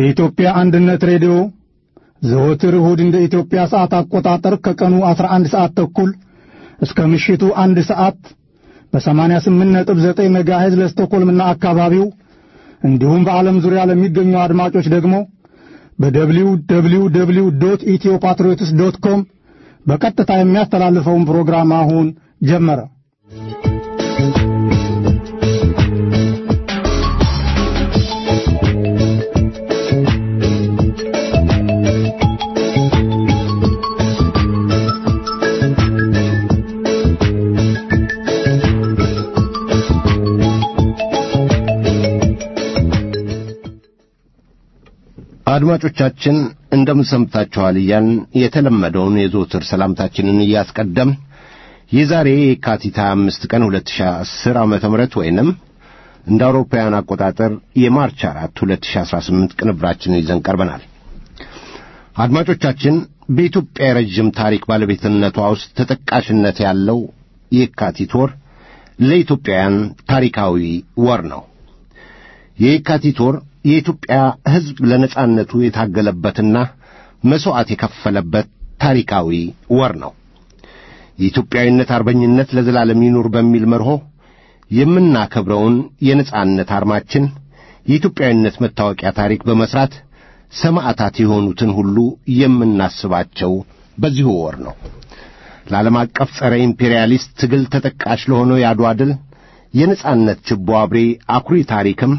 የኢትዮጵያ አንድነት ሬዲዮ ዘወትር እሁድ እንደ ኢትዮጵያ ሰዓት አቆጣጠር ከቀኑ 11 ሰዓት ተኩል እስከ ምሽቱ አንድ ሰዓት በ88.9 ሜጋሄዝ ለስቶኮልምና አካባቢው እንዲሁም በዓለም ዙሪያ ለሚገኙ አድማጮች ደግሞ በደብሊው ደብሊው ደብሊው ዶት ኢትዮ ፓትሪዮትስ ዶት ኮም በቀጥታ የሚያስተላልፈውን ፕሮግራም አሁን ጀመረ። አድማጮቻችን እንደምን ሰምታችኋል እያልን የተለመደውን የዘወትር ሰላምታችንን እያስቀደም የዛሬ የካቲት 25 ቀን 2010 ዓመተ ምህረት ወይንም እንደ አውሮፓውያን አቆጣጠር የማርች 4 2018 ቅንብራችንን ይዘን ቀርበናል። አድማጮቻችን በኢትዮጵያ የረዥም ታሪክ ባለቤትነቷ ውስጥ ተጠቃሽነት ያለው የካቲት ወር ለኢትዮጵያውያን ታሪካዊ ወር ነው። የካቲት ወር የኢትዮጵያ ሕዝብ ለነጻነቱ የታገለበትና መሥዋዕት የከፈለበት ታሪካዊ ወር ነው። የኢትዮጵያዊነት አርበኝነት ለዘላለም ይኑር በሚል መርሆ የምናከብረውን የነጻነት አርማችን የኢትዮጵያዊነት መታወቂያ ታሪክ በመሥራት ሰማዕታት የሆኑትን ሁሉ የምናስባቸው በዚሁ ወር ነው። ለዓለም አቀፍ ጸረ ኢምፔሪያሊስት ትግል ተጠቃሽ ለሆነው የአድዋ ድል የነጻነት ችቦ አብሬ አኩሪ ታሪክም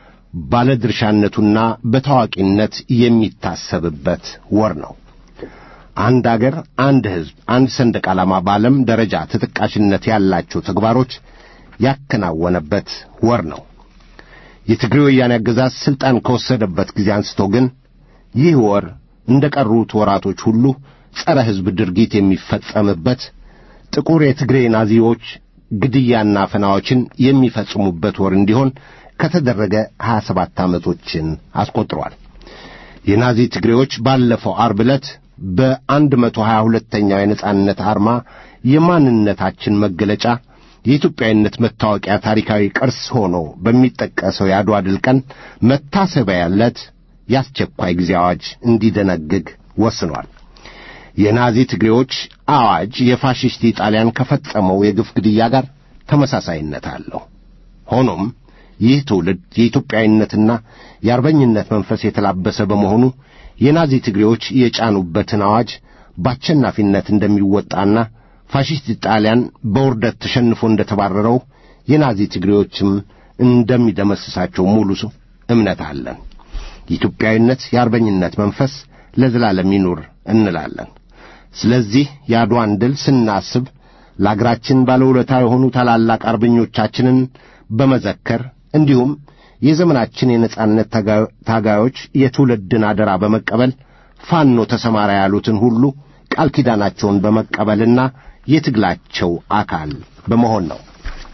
ባለድርሻነቱና በታዋቂነት የሚታሰብበት ወር ነው። አንድ አገር፣ አንድ ሕዝብ፣ አንድ ሰንደቅ ዓላማ በዓለም ደረጃ ተጠቃሽነት ያላቸው ተግባሮች ያከናወነበት ወር ነው። የትግሬ ወያኔ አገዛዝ ሥልጣን ከወሰደበት ጊዜ አንስቶ ግን ይህ ወር እንደ ቀሩት ወራቶች ሁሉ ጸረ ሕዝብ ድርጊት የሚፈጸምበት ጥቁር የትግሬ ናዚዎች ግድያና ፈናዎችን የሚፈጽሙበት ወር እንዲሆን ከተደረገ ሀያ ሰባት ዓመቶችን አስቆጥሯል። የናዚ ትግሬዎች ባለፈው ዓርብ ዕለት በአንድ መቶ ሀያ ሁለተኛው የነጻነት አርማ የማንነታችን መገለጫ የኢትዮጵያዊነት መታወቂያ ታሪካዊ ቅርስ ሆኖ በሚጠቀሰው የአድዋ ድል ቀን መታሰቢያ ዕለት የአስቸኳይ ጊዜ አዋጅ እንዲደነግግ ወስኗል። የናዚ ትግሬዎች አዋጅ የፋሽስት ጣሊያን ከፈጸመው የግፍ ግድያ ጋር ተመሳሳይነት አለው። ሆኖም ይህ ትውልድ የኢትዮጵያዊነትና የአርበኝነት መንፈስ የተላበሰ በመሆኑ የናዚ ትግሬዎች የጫኑበትን አዋጅ በአሸናፊነት እንደሚወጣና ፋሽስት ጣሊያን በውርደት ተሸንፎ እንደተባረረው የናዚ ትግሬዎችም እንደሚደመስሳቸው ሙሉ እምነት አለን። የኢትዮጵያዊነት የአርበኝነት መንፈስ ለዘላለም ይኑር እንላለን። ስለዚህ የአድዋን ድል ስናስብ ለአገራችን ባለውለታ የሆኑ ታላላቅ አርበኞቻችንን በመዘከር እንዲሁም የዘመናችን የነጻነት ታጋዮች የትውልድን አደራ በመቀበል ፋኖ ተሰማራ ያሉትን ሁሉ ቃል ኪዳናቸውን በመቀበልና የትግላቸው አካል በመሆን ነው።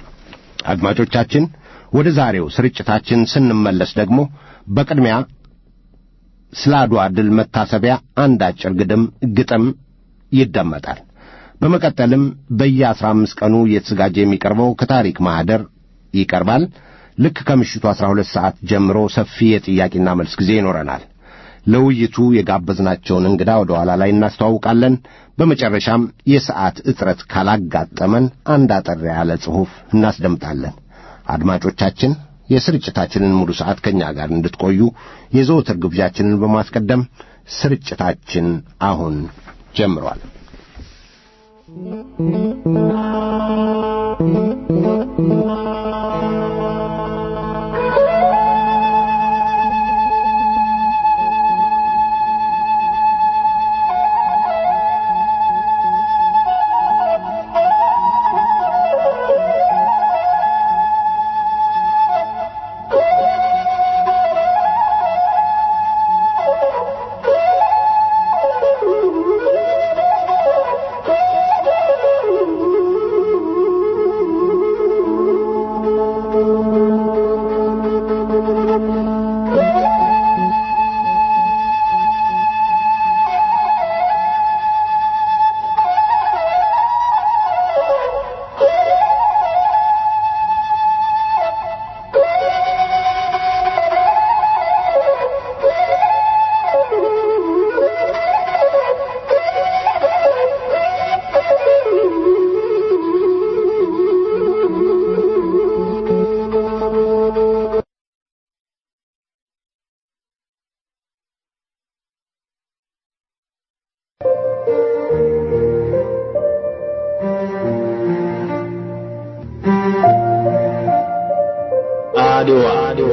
አድማጮቻችን ወደ ዛሬው ስርጭታችን ስንመለስ ደግሞ በቅድሚያ ስለ አድዋ ድል መታሰቢያ አንድ አጭር ግድም ግጥም ይደመጣል። በመቀጠልም በየአስራ አምስት ቀኑ እየተዘጋጀ የሚቀርበው ከታሪክ ማኅደር ይቀርባል። ልክ ከምሽቱ አስራ ሁለት ሰዓት ጀምሮ ሰፊ የጥያቄና መልስ ጊዜ ይኖረናል። ለውይይቱ የጋበዝናቸውን እንግዳ ወደ ኋላ ላይ እናስተዋውቃለን። በመጨረሻም የሰዓት እጥረት ካላጋጠመን አንድ አጠር ያለ ጽሑፍ እናስደምጣለን። አድማጮቻችን የስርጭታችንን ሙሉ ሰዓት ከእኛ ጋር እንድትቆዩ የዘወትር ግብዣችንን በማስቀደም ስርጭታችን አሁን ጀምሯል። Thank you. አድዋ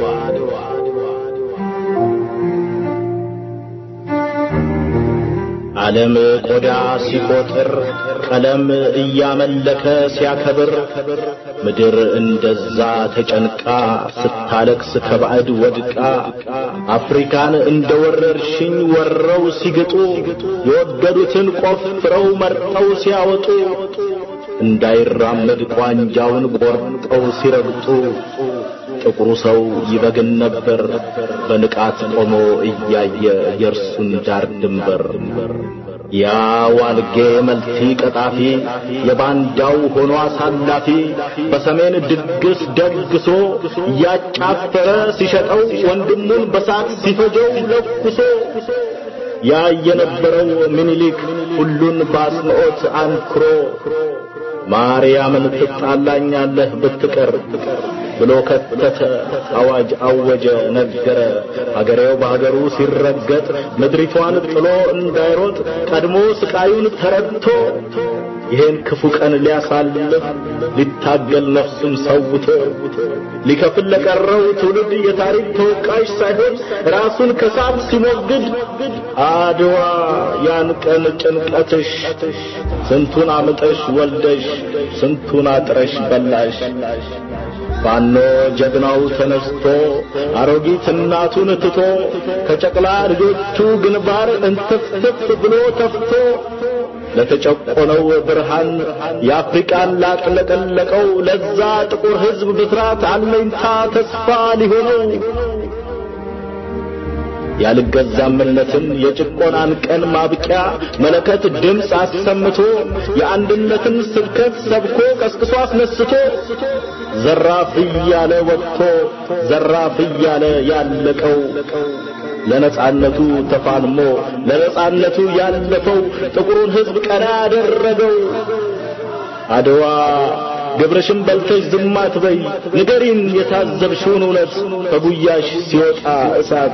ዓለም ቆዳ ሲቆጥር ቀለም እያመለከ ሲያከብር ምድር እንደዛ ተጨንቃ ስታለቅስ ከባዕድ ወድቃ አፍሪካን እንደ ወረርሽኝ ወረው ሲግጡ የወደዱትን ቆፍረው መርጠው ሲያወጡ እንዳይራመድ ቋንጃውን ቆርጠው ሲረግጡ ጥቁሩ ሰው ይበግን ነበር በንቃት ቆሞ እያየ የእርሱን ዳር ድንበር። ያ ዋልጌ መልቲ ቀጣፊ የባንዳው ሆኖ አሳላፊ በሰሜን ድግስ ደግሶ እያጫፈረ ሲሸጠው ወንድሙን በሳት ሲፈጀው ለኩሶ ያ የነበረው ምኒልክ ሁሉን በአጽንዖት አንክሮ ማርያምን ትጣላኛለህ ብትቀር ብሎ ከተተ፣ አዋጅ አወጀ፣ ነገረ። አገሬው በአገሩ ሲረገጥ ምድሪቷን ጥሎ እንዳይሮጥ ቀድሞ ስቃዩን ተረድቶ ይሄን ክፉ ቀን ሊያሳልፍ ሊታገል ነፍሱን ሰውቶ ሊከፍል ለቀረው ትውልድ የታሪክ ተወቃሽ ሳይሆን ራሱን ከሳት ሲሞግድ አድዋ ያን ቀን ጭንቀትሽ ስንቱን አምጠሽ ወልደሽ ስንቱን አጥረሽ በላሽ ፋኖ ጀግናው ተነስቶ አሮጊት እናቱን ትቶ ከጨቅላ ልጆቹ ግንባር እንትፍትፍ ብሎ ተፍቶ ለተጨቆነው ብርሃን የአፍሪቃን ላጥለቀለቀው ለዛ ጥቁር ሕዝብ ብስራት አለኝታ ተስፋ ሊሆነው ያልገዛምነትን የጭቆናን ቀን ማብቂያ መለከት ድምፅ አሰምቶ የአንድነትን ስብከት ሰብኮ ቀስቅሶ አስነስቶ ዘራፍ እያለ ወጥቶ ዘራፍ እያለ ያለቀው ለነጻነቱ ተፋልሞ ለነጻነቱ ያለፈው ጥቁሩን ሕዝብ ቀና ያደረገው አድዋ ግብርሽን በልተሽ ዝም አትበይ፣ ንገሪን የታዘብሽውን እውነት ከጉያሽ ሲወጣ እሳት።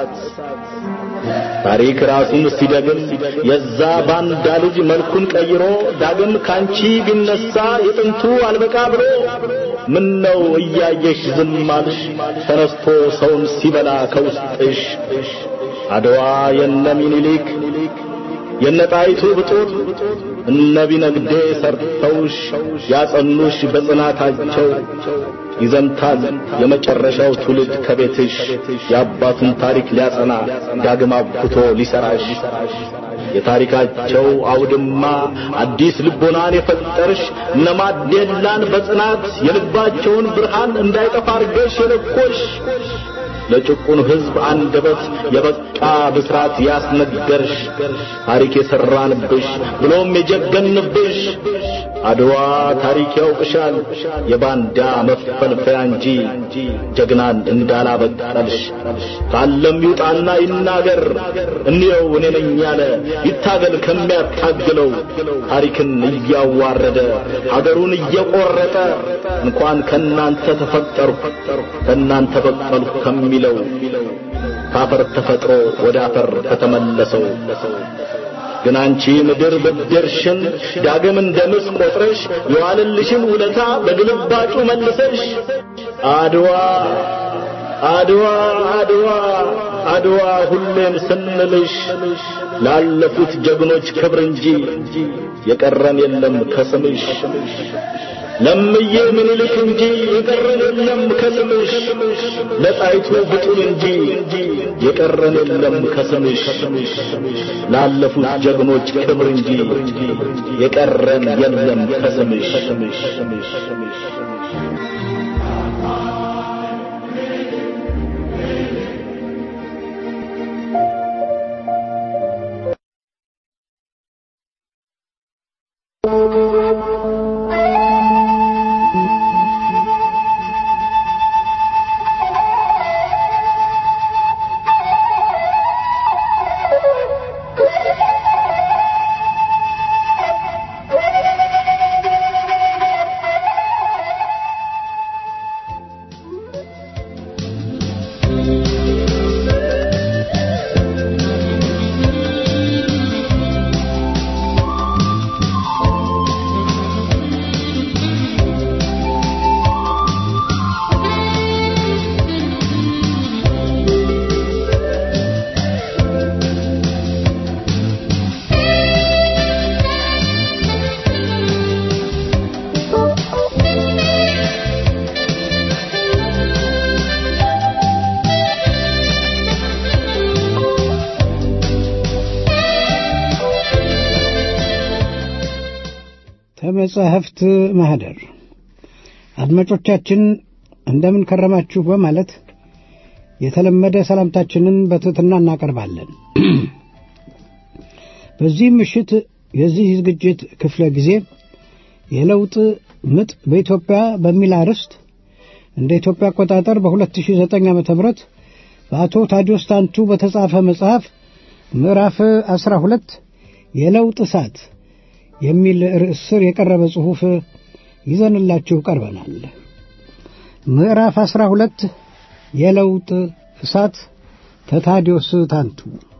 ታሪክ ራሱን ሲደግም የዛ ባንዳ ልጅ መልኩን ቀይሮ ዳግም ካንቺ ቢነሳ የጥንቱ አልበቃ ብሎ ምን ነው እያየሽ ዝም አልሽ? ተነስቶ ሰውን ሲበላ ከውስጥሽ አድዋ የነ ሚኒሊክ የነ ጣይቱ ብጡል እነ ቢነግዴ ሰርተውሽ ያጸኑሽ በጽናታቸው ይዘምታል የመጨረሻው ትውልድ ከቤትሽ የአባቱን ታሪክ ሊያጸና ዳግም አብኩቶ ሊሰራሽ የታሪካቸው አውድማ አዲስ ልቦናን የፈጠርሽ እነ ማዴላን በጽናት የልባቸውን ብርሃን እንዳይጠፋ አርገሽ የለኮሽ ለጭቁን ሕዝብ አንደበት የበቃ ብስራት ያስነገርሽ ታሪክ የሰራንብሽ ብሎም የጀገንብሽ አድዋ ታሪክ ያውቅሻል የባንዳ መፈልፈያ እንጂ ጀግናን እንዳላበቀልሽ ካለም ይውጣና ይናገር እንየው እኔ ነኝ ያለ ይታገል ከሚያታግለው ታሪክን እያዋረደ ሀገሩን እየቆረጠ እንኳን ከናንተ ተፈጠርኩ ከናንተ በቀልኩ ከሚለው ካፈር ተፈጥሮ ወደ አፈር ከተመለሰው ግን አንቺ ምድር ብድርሽን ዳግም እንደ ምስ ቆጥረሽ የዋለልሽን ውለታ በግልባጩ መልሰሽ አድዋ አድዋ አድዋ አድዋ ሁሌም ስንልሽ ላለፉት ጀግኖች ክብር እንጂ የቀረን የለም ከስምሽ ለምዬ ምኒልክ እንጂ የቀረን የለም ከስምሽ ለጣይቱ ብጡል እንጂ የቀረን የለም ከስምሽ ላለፉት ጀግኖች ክብር እንጂ የቀረን የለም ከስምሽ የመጻሕፍት ማኅደር አድማጮቻችን እንደምን ከረማችሁ በማለት የተለመደ ሰላምታችንን በትሕትና እናቀርባለን። በዚህ ምሽት የዚህ ዝግጅት ክፍለ ጊዜ የለውጥ ምጥ በኢትዮጵያ በሚል አርዕስት እንደ ኢትዮጵያ አቆጣጠር በ2009 ዓ.ም በአቶ ታዲዮስ ታንቱ በተጻፈ መጽሐፍ ምዕራፍ 12 የለውጥ እሳት የሚል ርዕስ ስር የቀረበ ጽሑፍ ይዘንላችሁ ቀርበናል። ምዕራፍ 12 የለውጥ እሳት ተታዲዮስ ታንቱ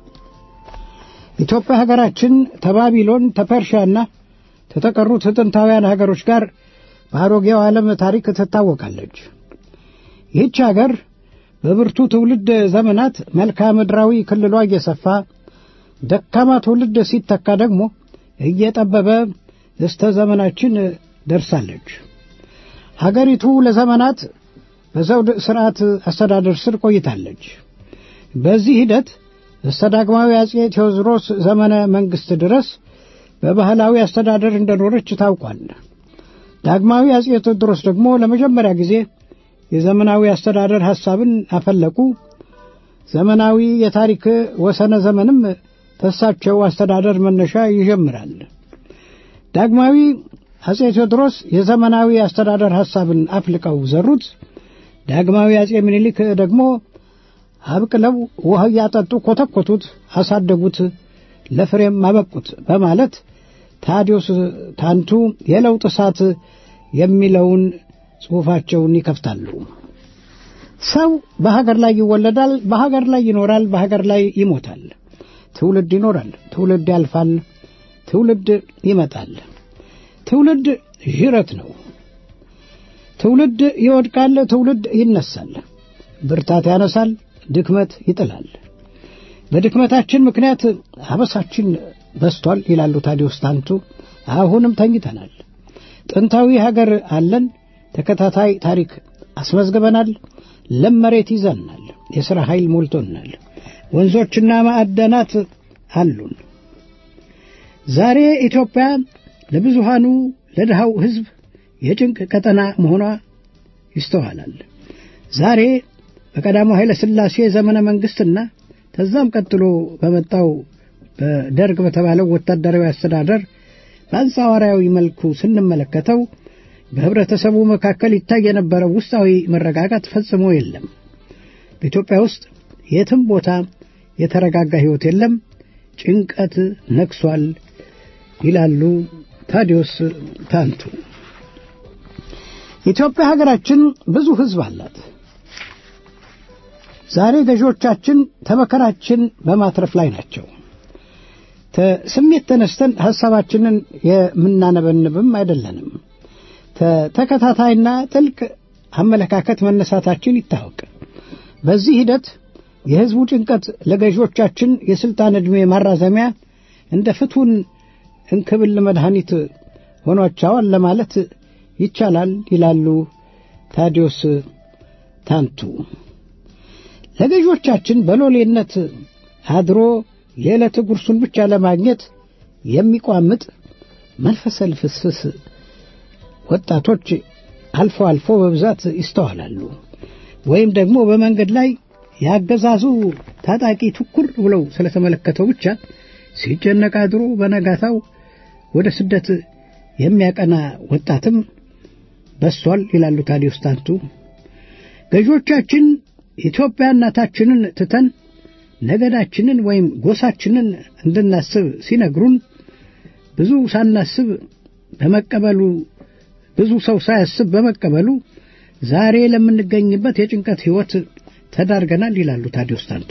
ኢትዮጵያ ሀገራችን ተባቢሎን ተፐርሺያና ከተቀሩት ጥንታውያን ሀገሮች ጋር በአሮጌው ዓለም ታሪክ ትታወቃለች። ይህች ሀገር በብርቱ ትውልድ ዘመናት መልክዓ ምድራዊ ክልሏ እየሰፋ ደካማ ትውልድ ሲተካ ደግሞ እየጠበበ እስተ ዘመናችን ደርሳለች። ሀገሪቱ ለዘመናት በዘውድ ሥርዓት አስተዳደር ስር ቆይታለች። በዚህ ሂደት እስተ ዳግማዊ አጼ ቴዎድሮስ ዘመነ መንግሥት ድረስ በባህላዊ አስተዳደር እንደኖረች ታውቋል። ዳግማዊ አጼ ቴዎድሮስ ደግሞ ለመጀመሪያ ጊዜ የዘመናዊ አስተዳደር ሐሳብን አፈለቁ። ዘመናዊ የታሪክ ወሰነ ዘመንም ተሳቸው አስተዳደር መነሻ ይጀምራል። ዳግማዊ አጼ ቴዎድሮስ የዘመናዊ አስተዳደር ሐሳብን አፍልቀው ዘሩት። ዳግማዊ አጼ ምኒልክ ደግሞ አብቅለው ውሃ እያጠጡ ኮተኮቱት፣ አሳደጉት፣ ለፍሬም አበቁት በማለት ታዲዮስ ታንቱ የለውጥ እሳት የሚለውን ጽሑፋቸውን ይከፍታሉ። ሰው በሀገር ላይ ይወለዳል፣ በሀገር ላይ ይኖራል፣ በሀገር ላይ ይሞታል። ትውልድ ይኖራል፣ ትውልድ ያልፋል፣ ትውልድ ይመጣል። ትውልድ ዥረት ነው። ትውልድ ይወድቃል፣ ትውልድ ይነሳል። ብርታት ያነሳል፣ ድክመት ይጥላል። በድክመታችን ምክንያት አበሳችን በስቷል ይላሉ ታዲዮስ ታንቱ። አሁንም ተኝተናል። ጥንታዊ ሀገር አለን። ተከታታይ ታሪክ አስመዝግበናል። ለም መሬት ይዘናል። የሥራ ኃይል ሞልቶናል። ወንዞችና ማዕደናት አሉን። ዛሬ ኢትዮጵያ ለብዙሃኑ ለድሃው ሕዝብ የጭንቅ ቀጠና መሆኗ ይስተዋላል። ዛሬ በቀዳማው ኃይለ ሥላሴ ዘመነ መንግሥትና ከዛም ቀጥሎ በመጣው በደርግ በተባለው ወታደራዊ አስተዳደር በአንጻራዊ መልኩ ስንመለከተው በህብረተሰቡ መካከል ይታይ የነበረው ውስጣዊ መረጋጋት ፈጽሞ የለም። በኢትዮጵያ ውስጥ የትም ቦታ የተረጋጋ ሕይወት የለም፣ ጭንቀት ነግሷል ይላሉ ታዲዮስ ታንቱ። ኢትዮጵያ ሀገራችን ብዙ ሕዝብ አላት። ዛሬ ገዢዎቻችን ተመከራችን በማትረፍ ላይ ናቸው። ስሜት ተነስተን ሐሳባችንን የምናነበንብም አይደለንም። ተከታታይና ጥልቅ አመለካከት መነሳታችን ይታወቅ። በዚህ ሂደት የሕዝቡ ጭንቀት ለገዢዎቻችን የሥልጣን ዕድሜ ማራዘሚያ እንደ ፍቱን እንክብል መድኃኒት ሆኗቸዋል ለማለት ይቻላል ይላሉ ታዲዮስ ታንቱ። ለገዢዎቻችን በሎሌነት አድሮ የዕለት ጉርሱን ብቻ ለማግኘት የሚቋምጥ መንፈሰ ልፍስፍስ ወጣቶች አልፎ አልፎ በብዛት ይስተዋላሉ። ወይም ደግሞ በመንገድ ላይ ያገዛዙ ታጣቂ ትኩር ብለው ስለተመለከተው ብቻ ሲጨነቅ አድሮ በነጋታው ወደ ስደት የሚያቀና ወጣትም በስቷል ይላሉ ታዲዮስ ታንቱ። ገዢዎቻችን ኢትዮጵያ እናታችንን ትተን ነገዳችንን ወይም ጎሳችንን እንድናስብ ሲነግሩን ብዙ ሳናስብ በመቀበሉ ብዙ ሰው ሳያስብ በመቀበሉ ዛሬ ለምንገኝበት የጭንቀት ሕይወት ተዳርገናል ይላሉ ታዲዮስ ታንቱ።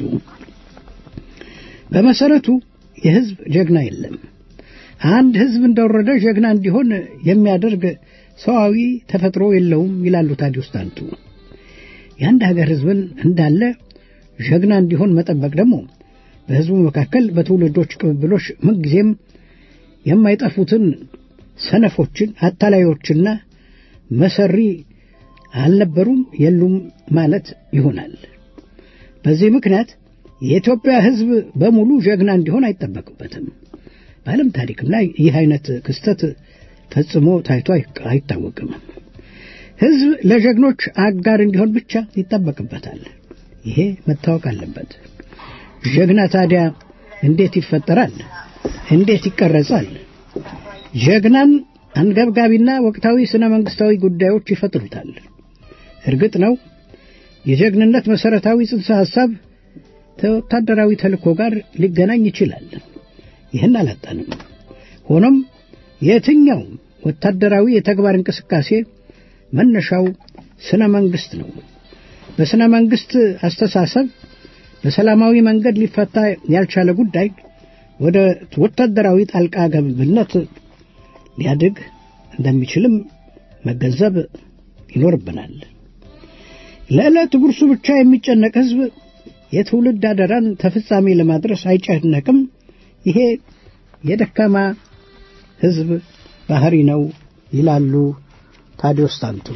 በመሰረቱ የሕዝብ ጀግና የለም። አንድ ሕዝብ እንደወረደ ጀግና እንዲሆን የሚያደርግ ሰዋዊ ተፈጥሮ የለውም ይላሉ ታዲዮስ ታንቱ። የአንድ ሀገር ሕዝብን እንዳለ ጀግና እንዲሆን መጠበቅ ደግሞ በሕዝቡ መካከል በትውልዶች ቅብብሎች ምንጊዜም የማይጠፉትን ሰነፎችን፣ አታላዮችና መሰሪ አልነበሩም የሉም ማለት ይሆናል። በዚህ ምክንያት የኢትዮጵያ ሕዝብ በሙሉ ጀግና እንዲሆን አይጠበቅበትም። በዓለም ታሪክም ላይ ይህ አይነት ክስተት ፈጽሞ ታይቶ አይታወቅም። ሕዝብ ለጀግኖች አጋር እንዲሆን ብቻ ይጠበቅበታል። ይሄ መታወቅ አለበት። ጀግና ታዲያ እንዴት ይፈጠራል? እንዴት ይቀረጻል? ጀግናን አንገብጋቢና ወቅታዊ ስነ መንግስታዊ ጉዳዮች ይፈጥሩታል። እርግጥ ነው የጀግንነት መሰረታዊ ጽንሰ ሐሳብ ከወታደራዊ ተልእኮ ጋር ሊገናኝ ይችላል። ይህን አላጣንም። ሆኖም የትኛውም ወታደራዊ የተግባር እንቅስቃሴ መነሻው ስነ መንግስት ነው። በስነ መንግስት አስተሳሰብ በሰላማዊ መንገድ ሊፈታ ያልቻለ ጉዳይ ወደ ወታደራዊ ጣልቃ ገብነት ሊያድግ እንደሚችልም መገንዘብ ይኖርብናል። ለዕለት ጉርሱ ብቻ የሚጨነቅ ሕዝብ የትውልድ አደራን ተፈጻሚ ለማድረስ አይጨነቅም። ይሄ የደካማ ሕዝብ ባህሪ ነው ይላሉ ታዲዮስ ታንቱ።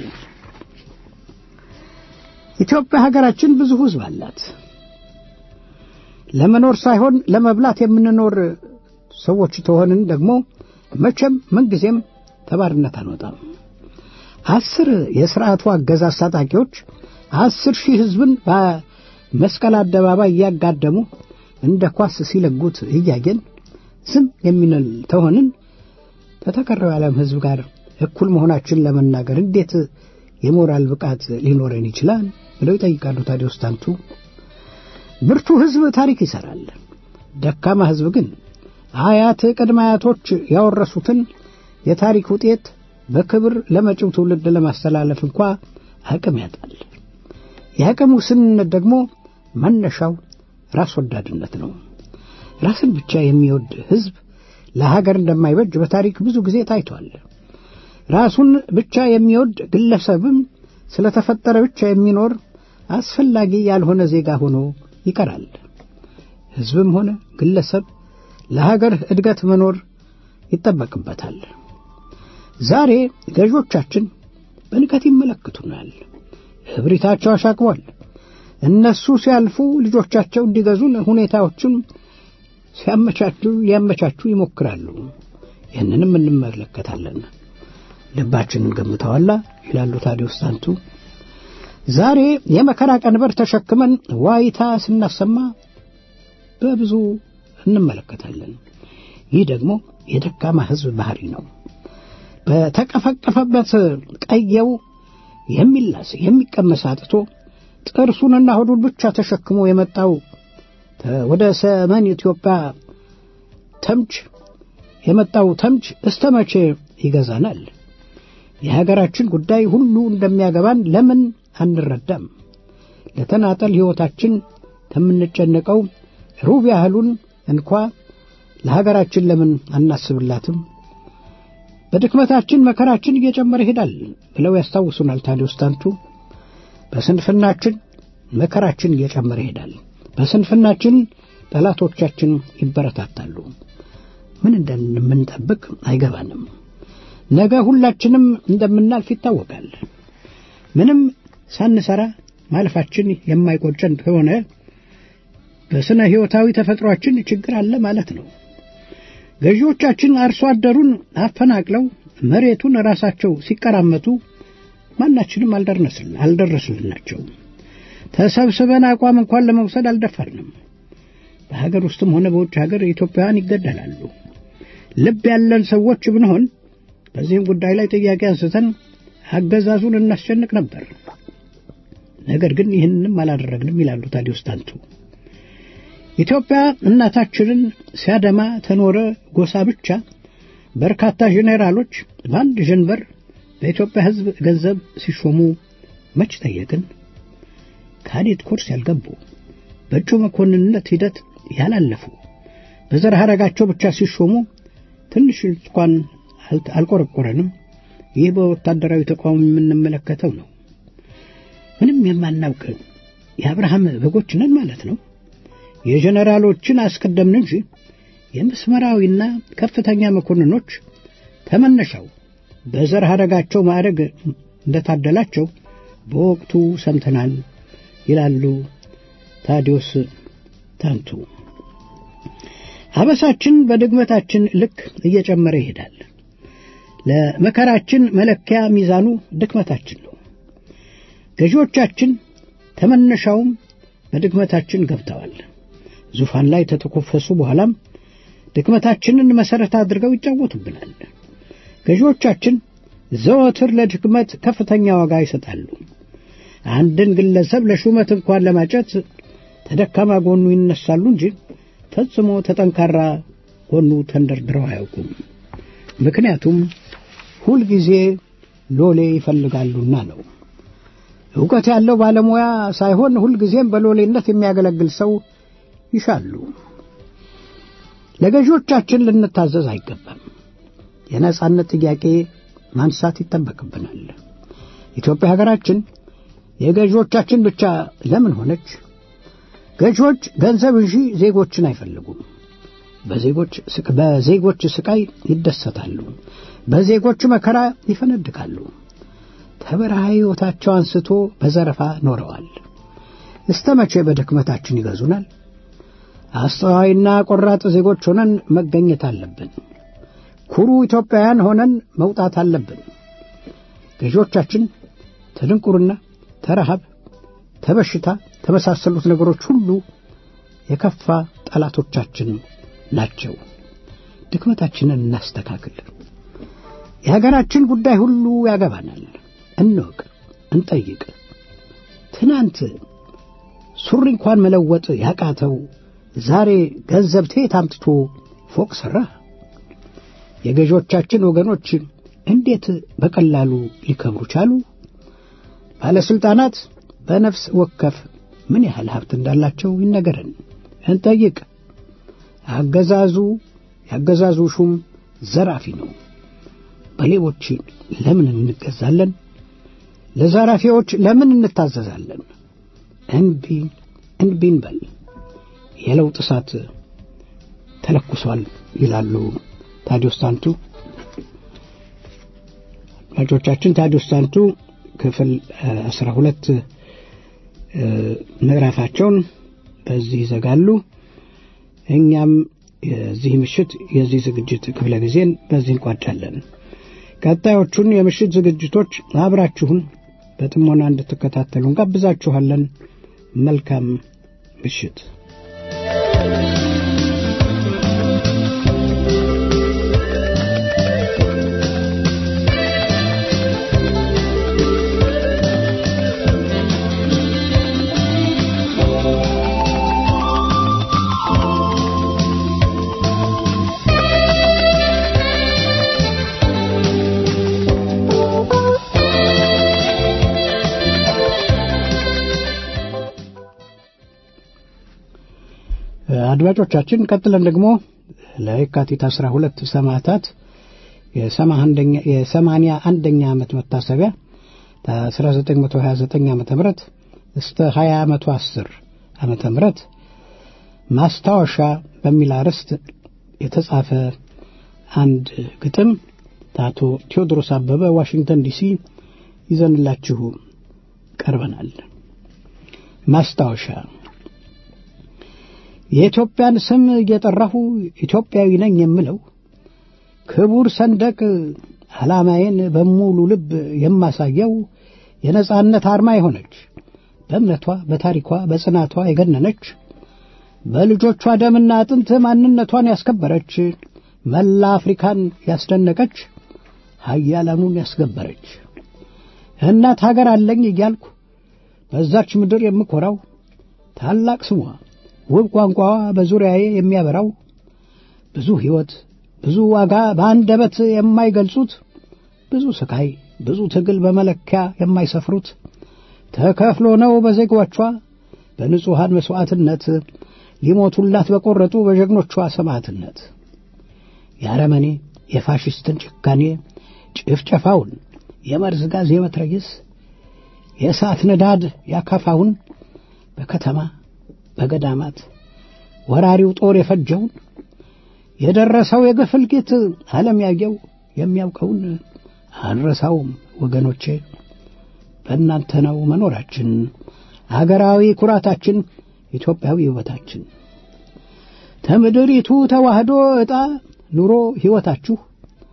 ኢትዮጵያ ሀገራችን ብዙ ሕዝብ አላት። ለመኖር ሳይሆን ለመብላት የምንኖር ሰዎች ተሆንን ደግሞ መቼም ምንጊዜም ተባርነት አንወጣም። አስር የሥርዓቱ አገዛዝ ታጣቂዎች አስር ሺህ ሕዝብን በመስቀል አደባባይ እያጋደሙ እንደ ኳስ ሲለጉት እያየን ዝም የሚንል ተሆንን ከተቀረው የዓለም ሕዝብ ጋር እኩል መሆናችን ለመናገር እንዴት የሞራል ብቃት ሊኖረን ይችላል? ብለው ይጠይቃሉ ታዲዮስ ታንቱ። ብርቱ ሕዝብ ታሪክ ይሠራል። ደካማ ሕዝብ ግን አያት ቅድመ አያቶች ያወረሱትን የታሪክ ውጤት በክብር ለመጪው ትውልድ ለማስተላለፍ እንኳ አቅም ያጣል። የአቅም ውስንነት ደግሞ መነሻው ራስ ወዳድነት ነው። ራስን ብቻ የሚወድ ሕዝብ ለሀገር እንደማይበጅ በታሪክ ብዙ ጊዜ ታይቷል። ራሱን ብቻ የሚወድ ግለሰብም ስለተፈጠረ ብቻ የሚኖር አስፈላጊ ያልሆነ ዜጋ ሆኖ ይቀራል። ሕዝብም ሆነ ግለሰብ ለሀገር እድገት መኖር ይጠበቅበታል። ዛሬ ገዦቻችን በንቀት ይመለክቱናል። እብሪታቸው አሻቅቧል። እነሱ ሲያልፉ ልጆቻቸው እንዲገዙን ሁኔታዎችን ሲያመቻቹ ሊያመቻቹ ይሞክራሉ። ይህንንም እንመለከታለን። ልባችንን ገምተዋላ ይላሉ ታዲዮስ ታንቱ። ዛሬ የመከራ ቀንበር ተሸክመን ዋይታ ስናሰማ በብዙ እንመለከታለን። ይህ ደግሞ የደካማ ሕዝብ ባህሪ ነው። በተቀፈቀፈበት ቀየው የሚላስ የሚቀመስ አጥቶ ጥርሱንና ሆዱን ብቻ ተሸክሞ የመጣው ወደ ሰሜን ኢትዮጵያ ተምች የመጣው ተምች እስተ መቼ ይገዛናል? የሀገራችን ጉዳይ ሁሉ እንደሚያገባን ለምን አንረዳም? ለተናጠል ሕይወታችን ከምንጨነቀው ሩብ ያህሉን እንኳ ለሀገራችን ለምን አናስብላትም? በድክመታችን መከራችን እየጨመረ ይሄዳል ብለው ያስታውሱናል ታዲዮስ ታንቱ። በስንፍናችን መከራችን እየጨመረ ይሄዳል። በስንፍናችን ጠላቶቻችን ይበረታታሉ። ምን እንደምንጠብቅ አይገባንም። ነገ ሁላችንም እንደምናልፍ ይታወቃል። ምንም ሳንሰራ ማለፋችን የማይቆጨን ከሆነ በስነ ሕይወታዊ ተፈጥሯችን ችግር አለ ማለት ነው። ገዢዎቻችን አርሶ አደሩን አፈናቅለው መሬቱን ራሳቸው ሲቀራመቱ ማናችንም አልደረስልናቸው። ተሰብስበን አቋም እንኳን ለመውሰድ አልደፈርንም። በሀገር ውስጥም ሆነ በውጭ ሀገር ኢትዮጵያውያን ይገደላሉ። ልብ ያለን ሰዎች ብንሆን በዚህም ጉዳይ ላይ ጥያቄ አንስተን አገዛዙን እናስጨንቅ ነበር። ነገር ግን ይህንንም አላደረግንም ይላሉ ታዲዮስ ታንቱ። ኢትዮጵያ እናታችንን ሲያደማ ተኖረ ጎሳ ብቻ በርካታ ጄኔራሎች በአንድ ጀንበር በኢትዮጵያ ሕዝብ ገንዘብ ሲሾሙ መች ጠየቅን? ካዴት ኮርስ ያልገቡ በእጩ መኮንንነት ሂደት ያላለፉ በዘር ሐረጋቸው ብቻ ሲሾሙ ትንሽ እንኳን አልቆረቆረንም። ይህ በወታደራዊ ተቋም የምንመለከተው ነው። ምንም የማናውቅ የአብርሃም በጎች ነን ማለት ነው። የጀነራሎችን አስቀደምን እንጂ የመስመራዊና ከፍተኛ መኮንኖች ተመነሻው በዘር ሐረጋቸው ማዕረግ እንደታደላቸው በወቅቱ ሰምተናል ይላሉ ታዲዮስ ታንቱ። አበሳችን በድግመታችን ልክ እየጨመረ ይሄዳል። ለመከራችን መለኪያ ሚዛኑ ድክመታችን ነው። ገዢዎቻችን ተመነሻውም በድክመታችን ገብተዋል። ዙፋን ላይ ተተኮፈሱ በኋላም ድክመታችንን መሠረት አድርገው ይጫወቱብናል። ገዢዎቻችን ዘወትር ለድክመት ከፍተኛ ዋጋ ይሰጣሉ። አንድን ግለሰብ ለሹመት እንኳን ለማጨት ተደካማ ጎኑ ይነሳሉ እንጂ ፈጽሞ ተጠንካራ ጎኑ ተንደርድረው አያውቁም። ምክንያቱም ሁልጊዜ ሎሌ ይፈልጋሉና ነው። ዕውቀት ያለው ባለሙያ ሳይሆን ሁልጊዜም በሎሌነት የሚያገለግል ሰው ይሻሉ። ለገዢዎቻችን ልንታዘዝ አይገባም። የነጻነት ጥያቄ ማንሳት ይጠበቅብናል። ኢትዮጵያ ሀገራችን የገዢዎቻችን ብቻ ለምን ሆነች? ገዢዎች ገንዘብ እንጂ ዜጎችን አይፈልጉም። በዜጎች በዜጎች ስቃይ ይደሰታሉ። በዜጎች መከራ ይፈነድቃሉ። ከበረሃ ሕይወታቸው አንስቶ በዘረፋ ኖረዋል። እስተ መቼ በድክመታችን ይገዙናል? አስተዋይና ቆራጥ ዜጎች ሆነን መገኘት አለብን። ኩሩ ኢትዮጵያውያን ሆነን መውጣት አለብን። ገዢዎቻችን ተድንቁርና፣ ተረሃብ፣ ተበሽታ ተመሳሰሉት ነገሮች ሁሉ የከፋ ጠላቶቻችን ናቸው። ድክመታችንን እናስተካክል። የሀገራችን ጉዳይ ሁሉ ያገባናል። እንወቅ፣ እንጠይቅ። ትናንት ሱሪ እንኳን መለወጥ ያቃተው ዛሬ ገንዘብ ከየት አምጥቶ ፎቅ ሠራ? የገዢዎቻችን ወገኖች እንዴት በቀላሉ ሊከብሩ ቻሉ? ባለሥልጣናት በነፍስ ወከፍ ምን ያህል ሀብት እንዳላቸው ይነገረን፣ እንጠይቅ። አገዛዙ ያገዛዙ ሹም ዘራፊ ነው። በሌቦች ለምን እንገዛለን? ለዘራፊዎች ለምን እንታዘዛለን? እንቢ እንቢ እንበል። የለውጥ እሳት ተለኩሷል ይላሉ ታዲዮስ ታንቱ። አድማጮቻችን ታዲዮስ ታንቱ ክፍል አስራ ሁለት ምዕራፋቸውን በዚህ ይዘጋሉ። እኛም የዚህ ምሽት የዚህ ዝግጅት ክፍለ ጊዜን በዚህ እንቋጫለን። ቀጣዮቹን የምሽት ዝግጅቶች አብራችሁን በጥሞና እንድትከታተሉ እንጋብዛችኋለን። መልካም ምሽት። አድማጮቻችን ቀጥለን ደግሞ ለየካቲት አስራ ሁለት ሰማዕታት የሰማንያ አንደኛ ዓመት መታሰቢያ ከ1929 ዓመተ ምህረት እስከ 2010 ዓመተ ምህረት ማስታወሻ በሚል አርዕስት የተጻፈ አንድ ግጥም አቶ ቴዎድሮስ አበበ ዋሽንግተን ዲሲ ይዘንላችሁ ቀርበናል። ማስታወሻ የኢትዮጵያን ስም እየጠራሁ ኢትዮጵያዊ ነኝ የምለው ክቡር ሰንደቅ ዓላማዬን በሙሉ ልብ የማሳየው የነጻነት አርማ የሆነች በእምነቷ በታሪኳ በጽናቷ የገነነች በልጆቿ ደምና አጥንት ማንነቷን ያስከበረች መላ አፍሪካን ያስደነቀች ሀያላኑን ያስገበረች እናት ሀገር አለኝ እያልኩ በዛች ምድር የምኮራው ታላቅ ስሟ ውብ ቋንቋዋ በዙሪያዬ የሚያበራው ብዙ ሕይወት ብዙ ዋጋ በአንደበት የማይገልጹት ብዙ ስቃይ ብዙ ትግል በመለኪያ የማይሰፍሩት ተከፍሎ ነው በዜጎቿ በንጹሐን መሥዋዕትነት ሊሞቱላት በቈረጡ በጀግኖቿ ሰማዕትነት የአረመኔ የፋሽስትን ጭካኔ ጭፍጨፋውን የመርዝ ጋዝ የመትረየስ የእሳት ንዳድ ያካፋውን በከተማ በገዳማት ወራሪው ጦር የፈጀውን የደረሰው የግፍ እልቂት ዓለም ያየው የሚያውቀውን አንረሳውም ወገኖቼ። በእናንተ ነው መኖራችን፣ አገራዊ ኩራታችን፣ ኢትዮጵያዊ ውበታችን። ከምድሪቱ ተዋህዶ ዕጣ ኑሮ ሕይወታችሁ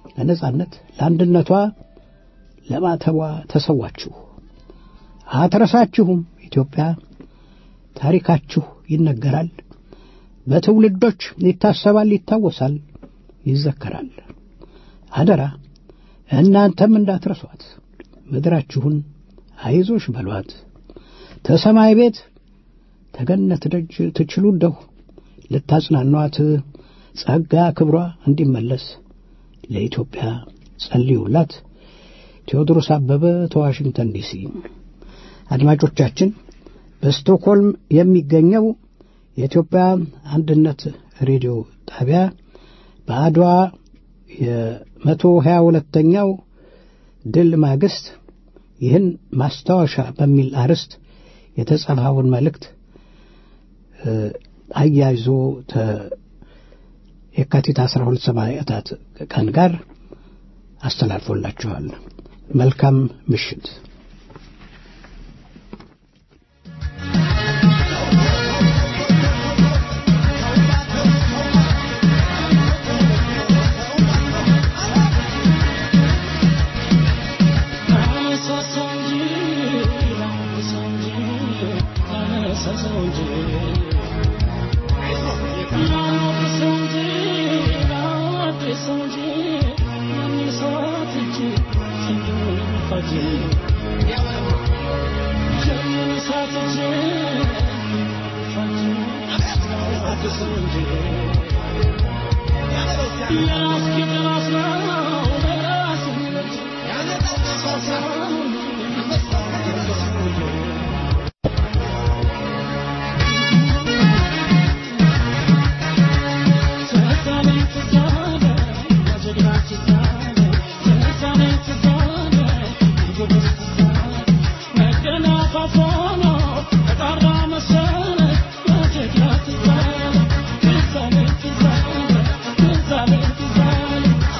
ለነጻነት ለአንድነቷ ለማተቧ ተሰዋችሁ አትረሳችሁም ኢትዮጵያ ታሪካችሁ ይነገራል በትውልዶች ይታሰባል ይታወሳል ይዘከራል አደራ እናንተም እንዳትረሷት ምድራችሁን አይዞሽ በሏት ተሰማይ ቤት ተገነት ደጅ ትችሉ እንደሁ ልታጽናኗት ጸጋ ክብሯ እንዲመለስ ለኢትዮጵያ ጸልዩላት ቴዎድሮስ አበበ ተዋሽንግተን ዲሲ አድማጮቻችን በስቶክሆልም የሚገኘው የኢትዮጵያ አንድነት ሬዲዮ ጣቢያ በአድዋ የመቶ ሀያ ሁለተኛው ድል ማግስት ይህን ማስታወሻ በሚል አርዕስት የተጻፈውን መልእክት አያይዞ የካቲት 12 ሰማዕታት ቀን ጋር አስተላልፎላችኋል። መልካም ምሽት። Thank you.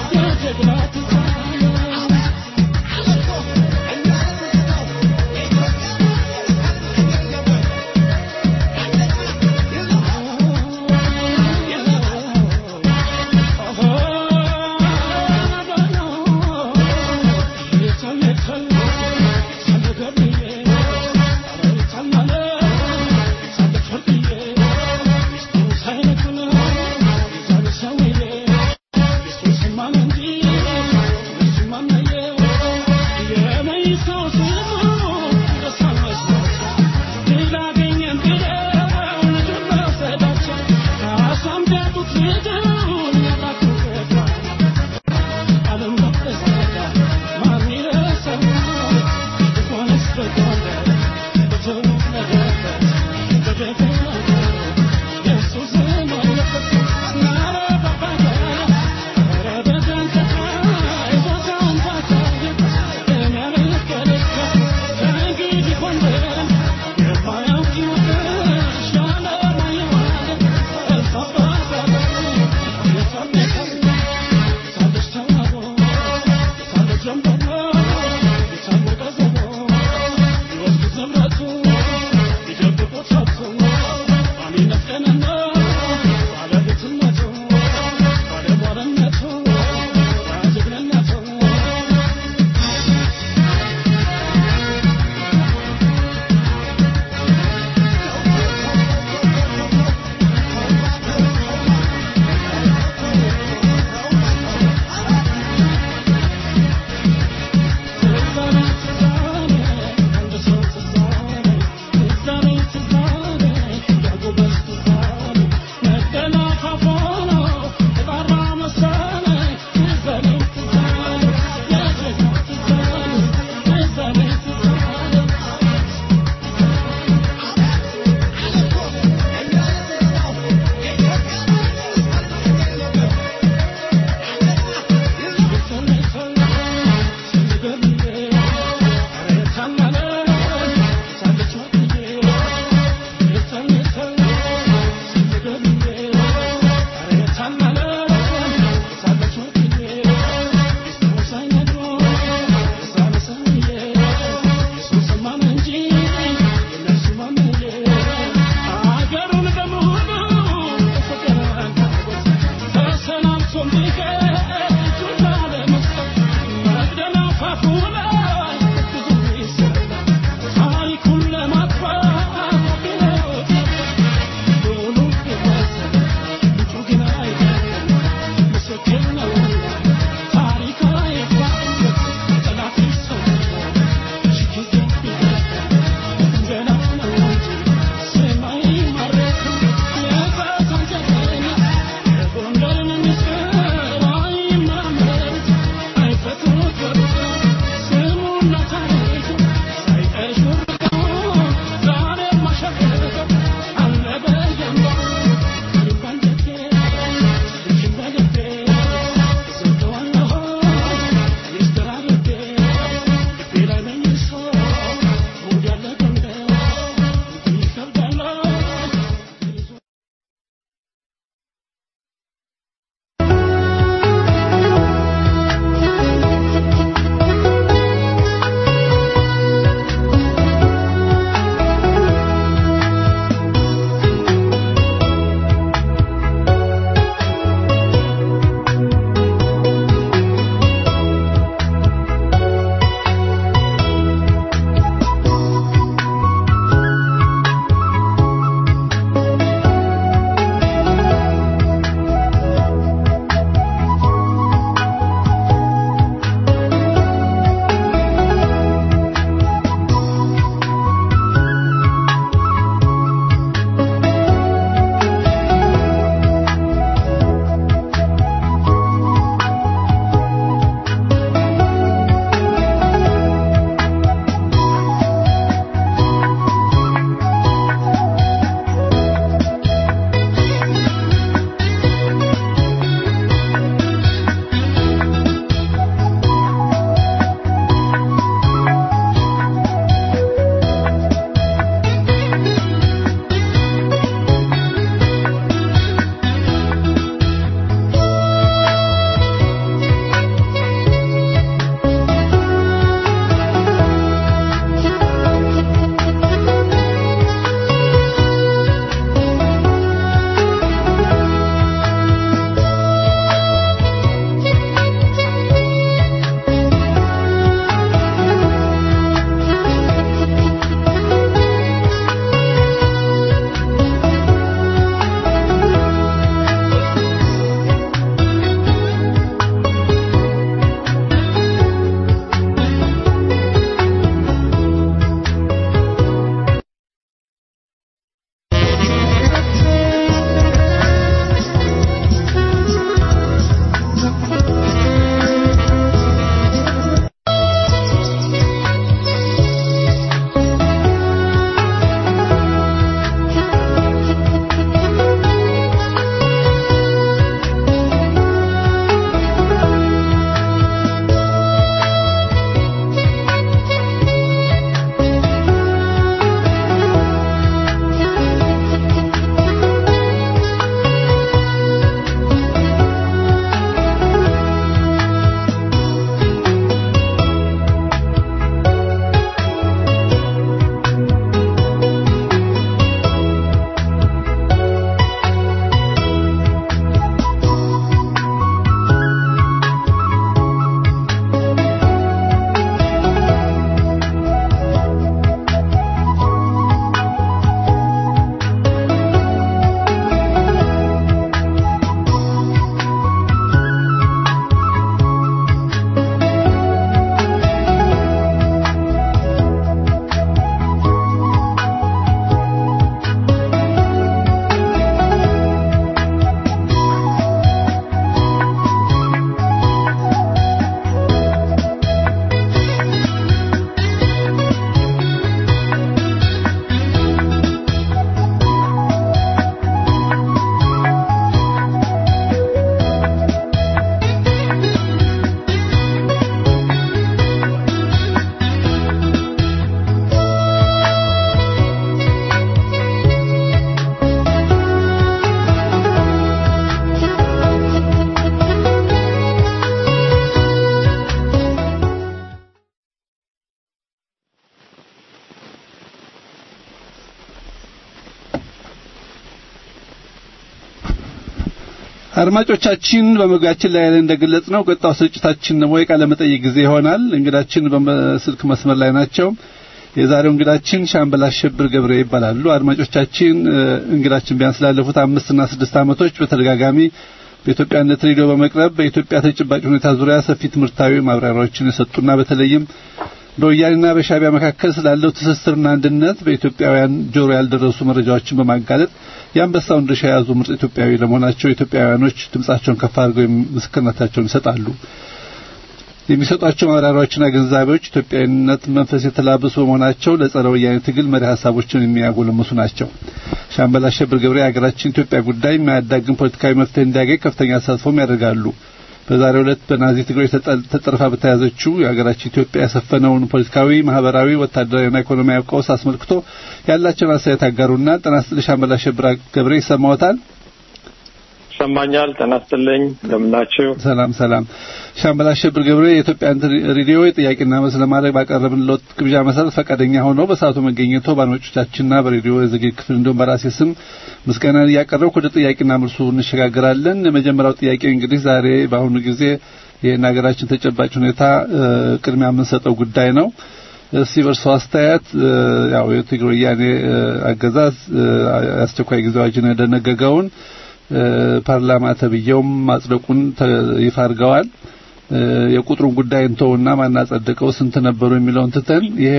አድማጮቻችን በመግቢያችን ላይ እንደገለጽ ነው ቀጣው ስርጭታችን ደግሞ የቃለ መጠይቅ ጊዜ ይሆናል። እንግዳችን በስልክ መስመር ላይ ናቸው። የዛሬው እንግዳችን ሻምበል አሸብር ገብረ ይባላሉ። አድማጮቻችን እንግዳችን ቢያንስ ላለፉት አምስት እና ስድስት ዓመቶች በተደጋጋሚ በኢትዮጵያነት ሬዲዮ በመቅረብ በኢትዮጵያ ተጨባጭ ሁኔታ ዙሪያ ሰፊ ትምህርታዊ ማብራሪያዎችን የሰጡና በተለይም በወያኔና በሻቢያ መካከል ስላለው ትስስርና አንድነት በኢትዮጵያውያን ጆሮ ያልደረሱ መረጃዎችን በማጋለጥ የአንበሳውን ድርሻ የያዙ ምርጥ ኢትዮጵያዊ ለመሆናቸው ኢትዮጵያውያኖች ድምጻቸውን ከፍ አድርገው ምስክርነታቸውን ይሰጣሉ። የሚሰጧቸው ማብራሪያዎችና ግንዛቤዎች ኢትዮጵያዊነት መንፈስ የተላበሱ በመሆናቸው ለጸረ ወያኔ ትግል መሪ ሀሳቦችን የሚያጎለምሱ ናቸው። ሻምበል አሸብር ገብረ የሀገራችን ኢትዮጵያ ጉዳይ የማያዳግም ፖለቲካዊ መፍትሄ እንዲያገኝ ከፍተኛ ተሳትፎም ያደርጋሉ። በዛሬው ዕለት በናዚ ትግሮች ተጠርፋ በተያዘችው የሀገራችን ኢትዮጵያ ያሰፈነውን ፖለቲካዊ፣ ማህበራዊ፣ ወታደራዊና ኢኮኖሚያዊ ቀውስ አስመልክቶ ያላቸውን አስተያየት አጋሩና ጤና ይስጥልኝ ሻምበል አሸብር ገብረ ይሰማዎታል? ይሰማኛል። ጤና ይስጥልኝ። እንደምናችሁ? ሰላም ሰላም። ሻምበል አሸብር ገብረ የኢትዮጵያ ሬዲዮ የጥያቄና መልስ ለማድረግ ባቀረብንልዎት ግብዣ መሰረት ፈቃደኛ ሆነው በሰዓቱ መገኘቶ በአድማጮቻችንና በሬዲዮ የዝግጅት ክፍል እንዲሁም በራሴ ስም ምስጋናን እያቀረብኩ ወደ ጥያቄና መልሱ እንሸጋግራለን። የመጀመሪያው ጥያቄ እንግዲህ ዛሬ በአሁኑ ጊዜ ይህን ሀገራችን ተጨባጭ ሁኔታ ቅድሚያ የምንሰጠው ጉዳይ ነው። እስቲ በእርስዎ አስተያየት ያው የትግራይ ወያኔ አገዛዝ አስቸኳይ ጊዜ አዋጅን የደነገገውን ፓርላማ ተብየውም ማጽደቁን ይፋ አድርገዋል። የቁጥሩን ጉዳይ እንተውና ማናጸደቀው ስንት ነበሩ የሚለውን ትተን ይሄ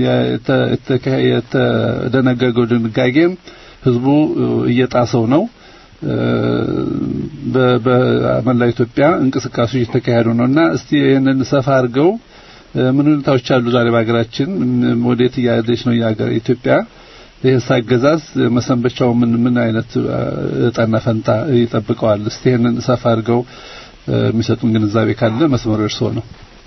የተደነገገው ድንጋጌም ህዝቡ እየጣሰው ነው። በመላ ኢትዮጵያ እንቅስቃሴዎች እየተካሄዱ ነውና እስቲ ይህንን ሰፋ አድርገው ምን ሁኔታዎች አሉ ዛሬ በሀገራችን ወዴት እያለች ነው ኢትዮጵያ? ይህስ አገዛዝ መሰንበቻው ምን ምን አይነት እጣና ፈንታ ይጠብቀዋል? እስቲ ይህንን ሰፋ አድርገው የሚሰጡን ግንዛቤ ካለ መስመሩ እርስዎ ነው።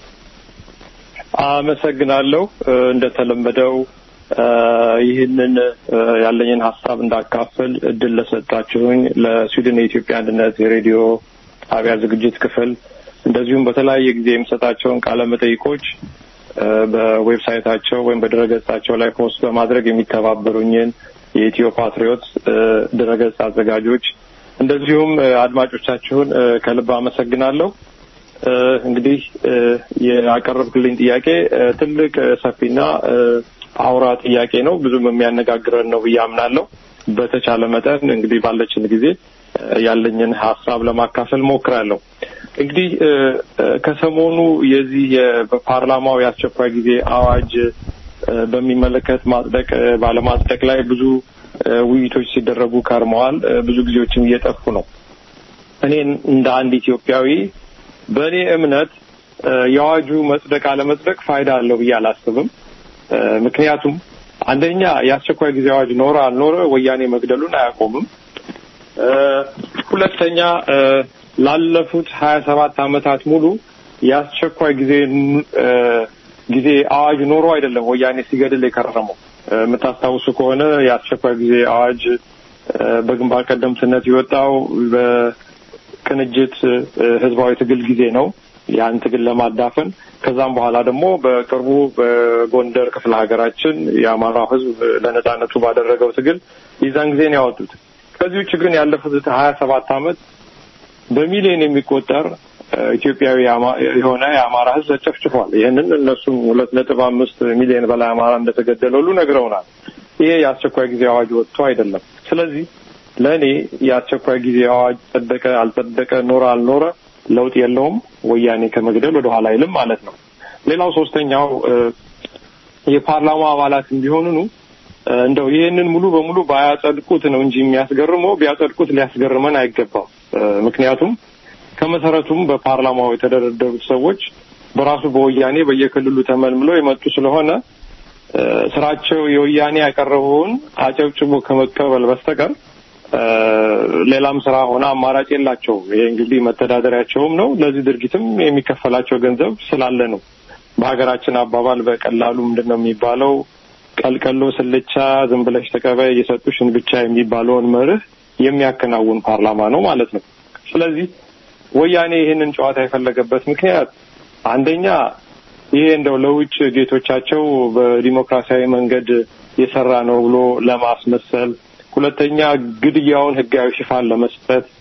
አመሰግናለሁ። እንደተለመደው ይህንን ያለኝን ሀሳብ እንዳካፍል እድል ለሰጣችሁኝ ለስዊድን የኢትዮጵያ አንድነት የሬዲዮ ጣቢያ ዝግጅት ክፍል እንደዚሁም በተለያየ ጊዜ የሚሰጣቸውን ቃለ መጠይቆች በዌብሳይታቸው ወይም በድረገጻቸው ላይ ፖስት በማድረግ የሚተባበሩኝን የኢትዮ ፓትሪዮት ድረገጽ አዘጋጆች እንደዚሁም አድማጮቻችሁን ከልብ አመሰግናለሁ። እንግዲህ ያቀረብክልኝ ጥያቄ ትልቅ ሰፊና አውራ ጥያቄ ነው። ብዙም የሚያነጋግረን ነው ብዬ አምናለሁ። በተቻለ መጠን እንግዲህ ባለችን ጊዜ ያለኝን ሀሳብ ለማካፈል ሞክራለሁ። እንግዲህ ከሰሞኑ የዚህ በፓርላማው የአስቸኳይ ጊዜ አዋጅ በሚመለከት ማጽደቅ ባለማጽደቅ ላይ ብዙ ውይይቶች ሲደረጉ ከርመዋል። ብዙ ጊዜዎችም እየጠፉ ነው። እኔ እንደ አንድ ኢትዮጵያዊ በእኔ እምነት የአዋጁ መጽደቅ አለመጽደቅ ፋይዳ አለው ብዬ አላስብም። ምክንያቱም አንደኛ የአስቸኳይ ጊዜ አዋጅ ኖረ አልኖረ ወያኔ መግደሉን አያቆምም። ሁለተኛ ላለፉት ሀያ ሰባት ዓመታት ሙሉ የአስቸኳይ ጊዜ ጊዜ አዋጅ ኖሮ አይደለም ወያኔ ሲገድል የከረመው። የምታስታውሱ ከሆነ የአስቸኳይ ጊዜ አዋጅ በግንባር ቀደምትነት የወጣው በቅንጅት ህዝባዊ ትግል ጊዜ ነው። ያን ትግል ለማዳፈን ከዛም በኋላ ደግሞ በቅርቡ በጎንደር ክፍለ ሀገራችን የአማራው ህዝብ ለነጻነቱ ባደረገው ትግል የዛን ጊዜ ነው ያወጡት። ከዚህ ውጭ ግን ያለፉት ሀያ ሰባት ዓመት በሚሊዮን የሚቆጠር ኢትዮጵያዊ የሆነ የአማራ ህዝብ ተጨፍጭፏል። ይህንን እነሱም ሁለት ነጥብ አምስት ሚሊዮን በላይ አማራ እንደተገደለ ሁሉ ነግረውናል። ይሄ የአስቸኳይ ጊዜ አዋጅ ወጥቶ አይደለም። ስለዚህ ለእኔ የአስቸኳይ ጊዜ አዋጅ ጸደቀ አልጸደቀ፣ ኖረ አልኖረ ለውጥ የለውም። ወያኔ ከመግደል ወደ ኋላ አይልም ማለት ነው። ሌላው ሶስተኛው የፓርላማ አባላት ቢሆኑኑ እንደው ይህንን ሙሉ በሙሉ ባያጸድቁት ነው እንጂ የሚያስገርመው ቢያጸድቁት ሊያስገርመን አይገባም። ምክንያቱም ከመሰረቱም በፓርላማው የተደረደሩት ሰዎች በራሱ በወያኔ በየክልሉ ተመልምለው የመጡ ስለሆነ ስራቸው የወያኔ ያቀረበውን አጨብጭቦ ከመቀበል በስተቀር ሌላም ስራ ሆነ አማራጭ የላቸው። ይሄ እንግዲህ መተዳደሪያቸውም ነው። ለዚህ ድርጊትም የሚከፈላቸው ገንዘብ ስላለ ነው። በሀገራችን አባባል በቀላሉ ምንድን ነው የሚባለው? ቀልቀሎ ስልቻ ዝም ብለሽ ተቀበይ የሰጡሽን ብቻ የሚባለውን መርህ የሚያከናውን ፓርላማ ነው ማለት ነው። ስለዚህ ወያኔ ይህንን ጨዋታ የፈለገበት ምክንያት አንደኛ ይሄ እንደው ለውጭ ጌቶቻቸው በዲሞክራሲያዊ መንገድ የሰራ ነው ብሎ ለማስመሰል፣ ሁለተኛ ግድያውን ህጋዊ ሽፋን ለመስጠት፣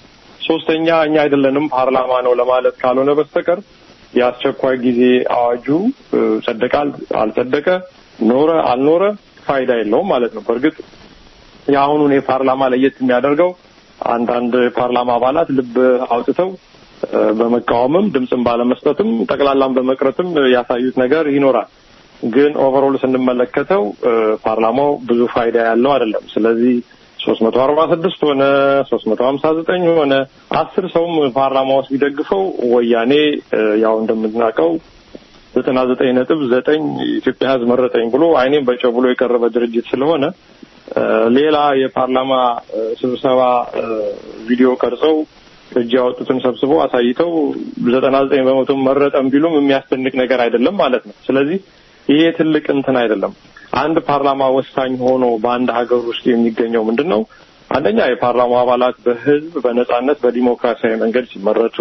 ሶስተኛ እኛ አይደለንም ፓርላማ ነው ለማለት ካልሆነ በስተቀር የአስቸኳይ ጊዜ አዋጁ ጸደቃል አልጸደቀ ኖረ አልኖረ ፋይዳ የለውም ማለት ነው። በእርግጥ የአሁኑን የፓርላማ ለየት የሚያደርገው አንዳንድ ፓርላማ አባላት ልብ አውጥተው በመቃወምም ድምፅን ባለመስጠትም ጠቅላላም በመቅረትም ያሳዩት ነገር ይኖራል። ግን ኦቨርኦል ስንመለከተው ፓርላማው ብዙ ፋይዳ ያለው አይደለም። ስለዚህ ሶስት መቶ አርባ ስድስት ሆነ ሶስት መቶ ሀምሳ ዘጠኝ ሆነ አስር ሰውም ፓርላማ ውስጥ ቢደግፈው ወያኔ ያው እንደምናውቀው ዘጠና ዘጠኝ ነጥብ ዘጠኝ ኢትዮጵያ ሕዝብ መረጠኝ ብሎ አይኔም በጨው ብሎ የቀረበ ድርጅት ስለሆነ ሌላ የፓርላማ ስብሰባ ቪዲዮ ቀርጸው እጅ ያወጡትን ሰብስበው አሳይተው ዘጠና ዘጠኝ በመቶ መረጠም ቢሉም የሚያስደንቅ ነገር አይደለም ማለት ነው። ስለዚህ ይሄ ትልቅ እንትን አይደለም። አንድ ፓርላማ ወሳኝ ሆኖ በአንድ ሀገር ውስጥ የሚገኘው ምንድን ነው? አንደኛ የፓርላማ አባላት በህዝብ በነጻነት በዲሞክራሲያዊ መንገድ ሲመረጡ፣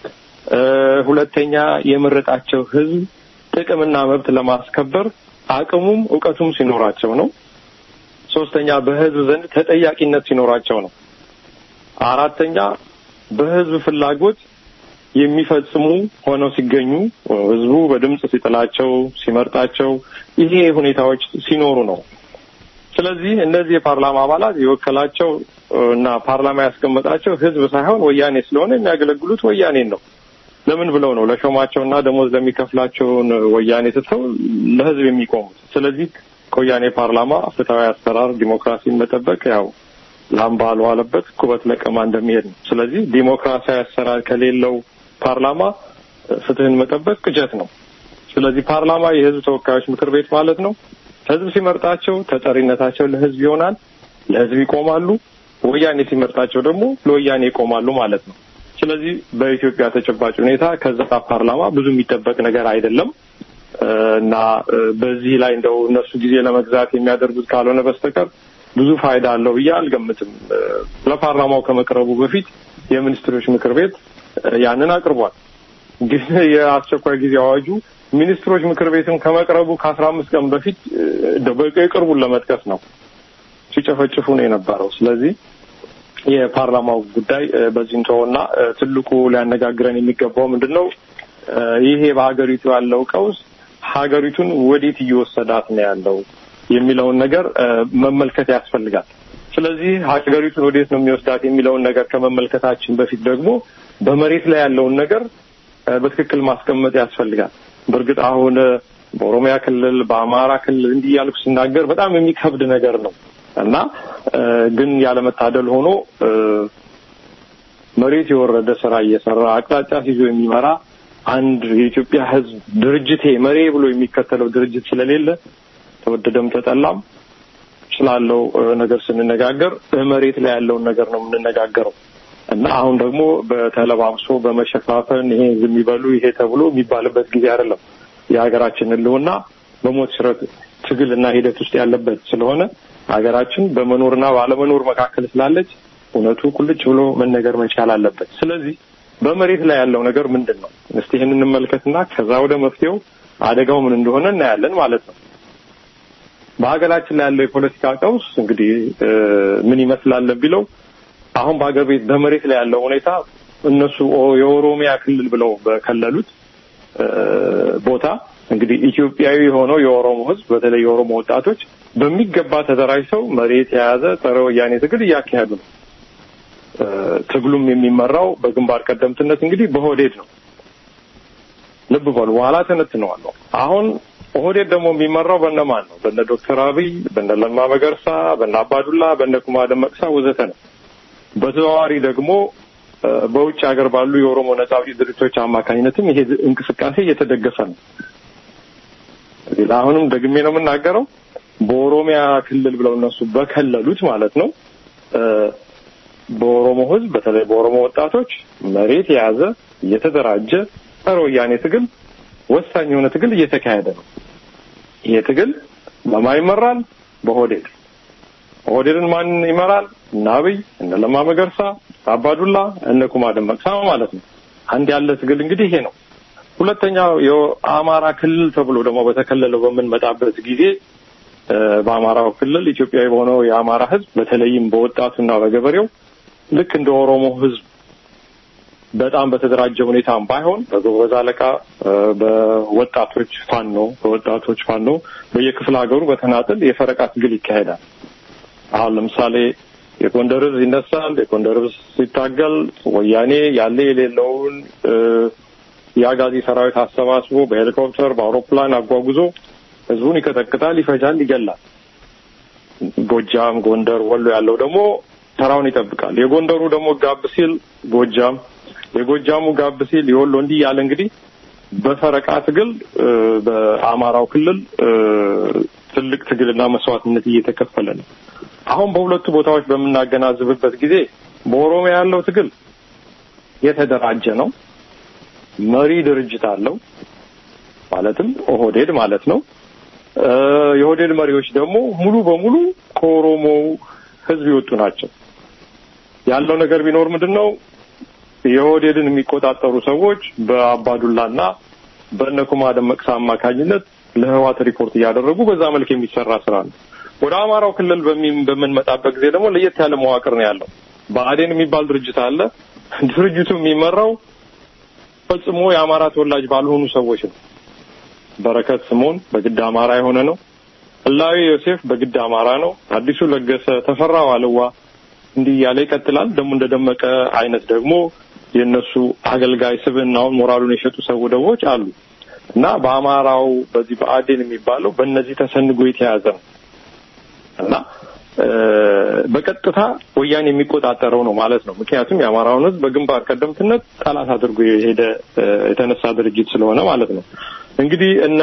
ሁለተኛ የመረጣቸው ህዝብ ጥቅምና መብት ለማስከበር አቅሙም እውቀቱም ሲኖራቸው ነው። ሶስተኛ በህዝብ ዘንድ ተጠያቂነት ሲኖራቸው ነው። አራተኛ በህዝብ ፍላጎት የሚፈጽሙ ሆነው ሲገኙ ህዝቡ በድምጽ ሲጥላቸው ሲመርጣቸው ይሄ ሁኔታዎች ሲኖሩ ነው። ስለዚህ እነዚህ የፓርላማ አባላት የወከላቸው እና ፓርላማ ያስቀመጣቸው ህዝብ ሳይሆን ወያኔ ስለሆነ የሚያገለግሉት ወያኔን ነው። ለምን ብለው ነው ለሾማቸውና ደሞዝ ለሚከፍላቸውን ወያኔ ትተው ለህዝብ የሚቆሙት? ስለዚህ ከወያኔ ፓርላማ ፍትሐዊ አሰራር ዲሞክራሲን መጠበቅ ያው ላም ባልዋለበት ኩበት ለቀማ እንደሚሄድ ነው። ስለዚህ ዲሞክራሲያዊ አሰራር ከሌለው ፓርላማ ፍትህን መጠበቅ ቅጀት ነው። ስለዚህ ፓርላማ የህዝብ ተወካዮች ምክር ቤት ማለት ነው። ህዝብ ሲመርጣቸው ተጠሪነታቸው ለህዝብ ይሆናል፣ ለህዝብ ይቆማሉ። ወያኔ ሲመርጣቸው ደግሞ ለወያኔ ይቆማሉ ማለት ነው። ስለዚህ በኢትዮጵያ ተጨባጭ ሁኔታ ከዛ ፓርላማ ብዙ የሚጠበቅ ነገር አይደለም እና በዚህ ላይ እንደው እነሱ ጊዜ ለመግዛት የሚያደርጉት ካልሆነ በስተቀር ብዙ ፋይዳ አለው ብዬ አልገምትም። ለፓርላማው ከመቅረቡ በፊት የሚኒስትሮች ምክር ቤት ያንን አቅርቧል። ግን የአስቸኳይ ጊዜ አዋጁ ሚኒስትሮች ምክር ቤትም ከመቅረቡ ከአስራ አምስት ቀን በፊት የቅርቡን ለመጥቀስ ነው ሲጨፈጭፉ ነው የነበረው። ስለዚህ የፓርላማው ጉዳይ በዚህ እንተውና ትልቁ ሊያነጋግረን የሚገባው ምንድን ነው? ይሄ በሀገሪቱ ያለው ቀውስ ሀገሪቱን ወዴት እየወሰዳት ነው ያለው የሚለውን ነገር መመልከት ያስፈልጋል። ስለዚህ ሀገሪቱን ወዴት ነው የሚወስዳት የሚለውን ነገር ከመመልከታችን በፊት ደግሞ በመሬት ላይ ያለውን ነገር በትክክል ማስቀመጥ ያስፈልጋል። በእርግጥ አሁን በኦሮሚያ ክልል፣ በአማራ ክልል እንዲህ ያልኩ ሲናገር በጣም የሚከብድ ነገር ነው እና ግን ያለመታደል ሆኖ መሬት የወረደ ስራ እየሰራ አቅጣጫ ይዞ የሚመራ አንድ የኢትዮጵያ ሕዝብ ድርጅቴ መሬ ብሎ የሚከተለው ድርጅት ስለሌለ ተወደደም ተጠላም ስላለው ነገር ስንነጋገር መሬት ላይ ያለውን ነገር ነው የምንነጋገረው እና አሁን ደግሞ በተለባብሶ በመሸፋፈን ይሄ ዝም ይበሉ ይሄ ተብሎ የሚባልበት ጊዜ አይደለም። የሀገራችን ህልውና በሞት ሽረት ትግልና ሂደት ውስጥ ያለበት ስለሆነ ሀገራችን በመኖርና ባለመኖር መካከል ስላለች እውነቱ ቁልጭ ብሎ መነገር መቻል አለበት። ስለዚህ በመሬት ላይ ያለው ነገር ምንድን ነው? እስቲ ይህን እንመልከትና ከዛ ወደ መፍትሄው አደጋው ምን እንደሆነ እናያለን ማለት ነው። በሀገራችን ላይ ያለው የፖለቲካ ቀውስ እንግዲህ ምን ይመስላል ቢለው አሁን በሀገር ቤት በመሬት ላይ ያለው ሁኔታ እነሱ የኦሮሚያ ክልል ብለው በከለሉት ቦታ እንግዲህ ኢትዮጵያዊ የሆነው የኦሮሞ ህዝብ በተለይ የኦሮሞ ወጣቶች በሚገባ ተደራጅተው መሬት የያዘ ጸረ ወያኔ ትግል እያካሄዱ ነው። ትግሉም የሚመራው በግንባር ቀደምትነት እንግዲህ በኦህዴድ ነው። ልብ በሉ፣ በኋላ ተነትነዋለሁ። አሁን ኦህዴድ ደግሞ የሚመራው በነማን ነው? በነ ዶክተር አብይ፣ በነ ለማ መገርሳ፣ በነ አባዱላ፣ በነ ኩማ ደመቅሳ ወዘተ ነው። በተዘዋዋሪ ደግሞ በውጭ ሀገር ባሉ የኦሮሞ ነጻ አውጪ ድርጅቶች አማካኝነትም ይሄ እንቅስቃሴ እየተደገፈ ነው። እዚህ አሁንም ደግሜ ነው የምናገረው በኦሮሚያ ክልል ብለው እነሱ በከለሉት ማለት ነው በኦሮሞ ህዝብ በተለይ በኦሮሞ ወጣቶች መሬት የያዘ እየተደራጀ ጸረ ወያኔ ትግል ወሳኝ የሆነ ትግል እየተካሄደ ነው። ይሄ ትግል በማን ይመራል? በኦህዴድ። ኦህዴድን ማን ይመራል? እነ አብይ፣ እነ ለማ መገርሳ፣ አባዱላ፣ እነ ኩማ ደመቅሳ ማለት ነው። አንድ ያለ ትግል እንግዲህ ይሄ ነው። ሁለተኛው የአማራ ክልል ተብሎ ደግሞ በተከለለው በምንመጣበት ጊዜ በአማራው ክልል ኢትዮጵያዊ በሆነው የአማራ ህዝብ በተለይም በወጣቱና በገበሬው ልክ እንደ ኦሮሞ ህዝብ በጣም በተደራጀ ሁኔታም ባይሆን በጎበዝ አለቃ በወጣቶች ፋኖ በወጣቶች ፋኖ በየክፍለ ሀገሩ በተናጥል የፈረቃ ትግል ይካሄዳል። አሁን ለምሳሌ የጎንደር ህዝብ ይነሳል። የጎንደር ህዝብ ሲታገል ወያኔ ያለ የሌለውን የአጋዚ ሰራዊት አሰባስቦ በሄሊኮፕተር በአውሮፕላን አጓጉዞ ህዝቡን ይቀጠቅጣል፣ ይፈጃል፣ ይገላል። ጎጃም፣ ጎንደር፣ ወሎ ያለው ደግሞ ተራውን ይጠብቃል። የጎንደሩ ደግሞ ጋብ ሲል ጎጃም፣ የጎጃሙ ጋብ ሲል የወሎ እንዲህ ያለ እንግዲህ በፈረቃ ትግል በአማራው ክልል ትልቅ ትግልና መስዋዕትነት እየተከፈለ ነው። አሁን በሁለቱ ቦታዎች በምናገናዝብበት ጊዜ በኦሮሚያ ያለው ትግል የተደራጀ ነው። መሪ ድርጅት አለው፣ ማለትም ኦህዴድ ማለት ነው። የኦህዴድ መሪዎች ደግሞ ሙሉ በሙሉ ከኦሮሞ ህዝብ የወጡ ናቸው። ያለው ነገር ቢኖር ምንድን ነው? የኦህዴድን የሚቆጣጠሩ ሰዎች በአባዱላና በእነኩማ ደመቅሳ አማካኝነት ለህዋት ሪፖርት እያደረጉ በዛ መልክ የሚሰራ ስራ ነው። ወደ አማራው ክልል በምንመጣበት ጊዜ ደግሞ ለየት ያለ መዋቅር ነው ያለው። ብአዴን የሚባል ድርጅት አለ። ድርጅቱ የሚመራው ፈጽሞ የአማራ ተወላጅ ባልሆኑ ሰዎች ነው። በረከት ስምኦን በግድ አማራ የሆነ ነው። ህላዊ ዮሴፍ በግድ አማራ ነው። አዲሱ ለገሰ፣ ተፈራ ዋልዋ እንዲህ እያለ ይቀጥላል። ደግሞ እንደደመቀ አይነት ደግሞ የእነሱ አገልጋይ ስብዕናውን ሞራሉን የሸጡ ሰው ደቦች አሉ እና በአማራው በዚህ ብአዴን የሚባለው በእነዚህ ተሰንጎ የተያዘ ነው እና በቀጥታ ወያኔ የሚቆጣጠረው ነው ማለት ነው። ምክንያቱም የአማራውን ህዝብ በግንባር ቀደምትነት ጠላት አድርጎ የሄደ የተነሳ ድርጅት ስለሆነ ማለት ነው። እንግዲህ እነ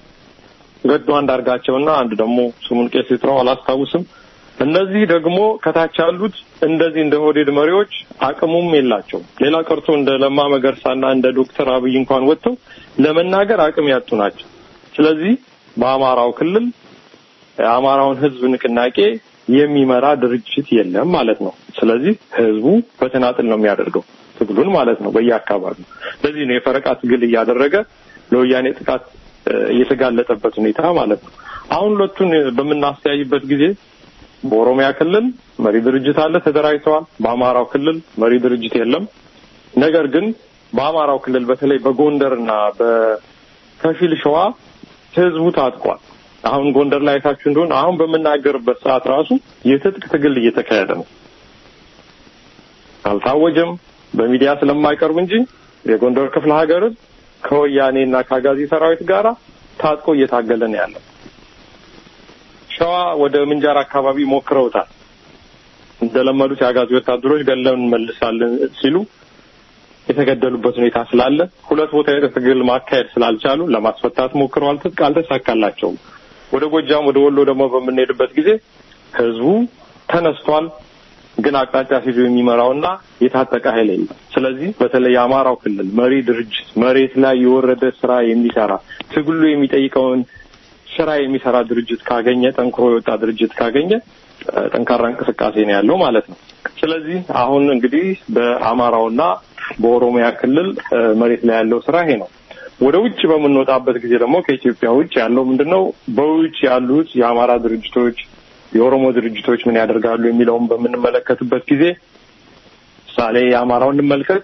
ገዱ አንዳርጋቸውና አንድ ደግሞ ስሙን ቄስ ይጥራው አላስታውስም። እነዚህ ደግሞ ከታች ያሉት እንደዚህ እንደ ኦህዴድ መሪዎች አቅሙም የላቸውም። ሌላ ቀርቶ እንደ ለማ መገርሳና እንደ ዶክተር አብይ እንኳን ወጥተው ለመናገር አቅም ያጡ ናቸው። ስለዚህ በአማራው ክልል የአማራውን ህዝብ ንቅናቄ የሚመራ ድርጅት የለም ማለት ነው። ስለዚህ ህዝቡ በተናጥል ነው የሚያደርገው ትግሉን ማለት ነው በየአካባቢው። ለዚህ ነው የፈረቃ ትግል እያደረገ ለወያኔ ጥቃት እየተጋለጠበት ሁኔታ ማለት ነው። አሁን ሁለቱን በምናስተያይበት ጊዜ በኦሮሚያ ክልል መሪ ድርጅት አለ፣ ተደራጅተዋል። በአማራው ክልል መሪ ድርጅት የለም። ነገር ግን በአማራው ክልል በተለይ በጎንደርና በከፊል ሸዋ ህዝቡ ታጥቋል። አሁን ጎንደር ላይ አይታችሁ እንደሆነ አሁን በምናገርበት ሰዓት ራሱ የትጥቅ ትግል እየተካሄደ ነው። አልታወጀም በሚዲያ ስለማይቀርብ እንጂ የጎንደር ክፍለ ሀገር ከወያኔና ከአጋዚ ሰራዊት ጋራ ታጥቆ እየታገለ ነው ያለው። ሸዋ ወደ ምንጃር አካባቢ ሞክረውታል። እንደለመዱት የአጋዚ ወታደሮች ገለን እንመልሳለን ሲሉ የተገደሉበት ሁኔታ ስላለ ሁለት ቦታ የትግል ማካሄድ ስላልቻሉ ለማስፈታት ሞክረዋል። ትጥቅ አልተሳካላቸውም። ወደ ጎጃም ወደ ወሎ ደግሞ በምንሄድበት ጊዜ ህዝቡ ተነስቷል። ግን አቅጣጫ ሲዞ የሚመራውና የታጠቀ ኃይል የለም። ስለዚህ በተለይ የአማራው ክልል መሪ ድርጅት መሬት ላይ የወረደ ስራ የሚሰራ ትግሉ የሚጠይቀውን ስራ የሚሰራ ድርጅት ካገኘ ጠንክሮ የወጣ ድርጅት ካገኘ ጠንካራ እንቅስቃሴ ነው ያለው ማለት ነው። ስለዚህ አሁን እንግዲህ በአማራውና በኦሮሚያ ክልል መሬት ላይ ያለው ስራ ይሄ ነው። ወደ ውጭ በምንወጣበት ጊዜ ደግሞ ከኢትዮጵያ ውጭ ያለው ምንድን ነው? በውጭ ያሉት የአማራ ድርጅቶች የኦሮሞ ድርጅቶች ምን ያደርጋሉ የሚለውን በምንመለከትበት ጊዜ ምሳሌ የአማራው እንመልከት።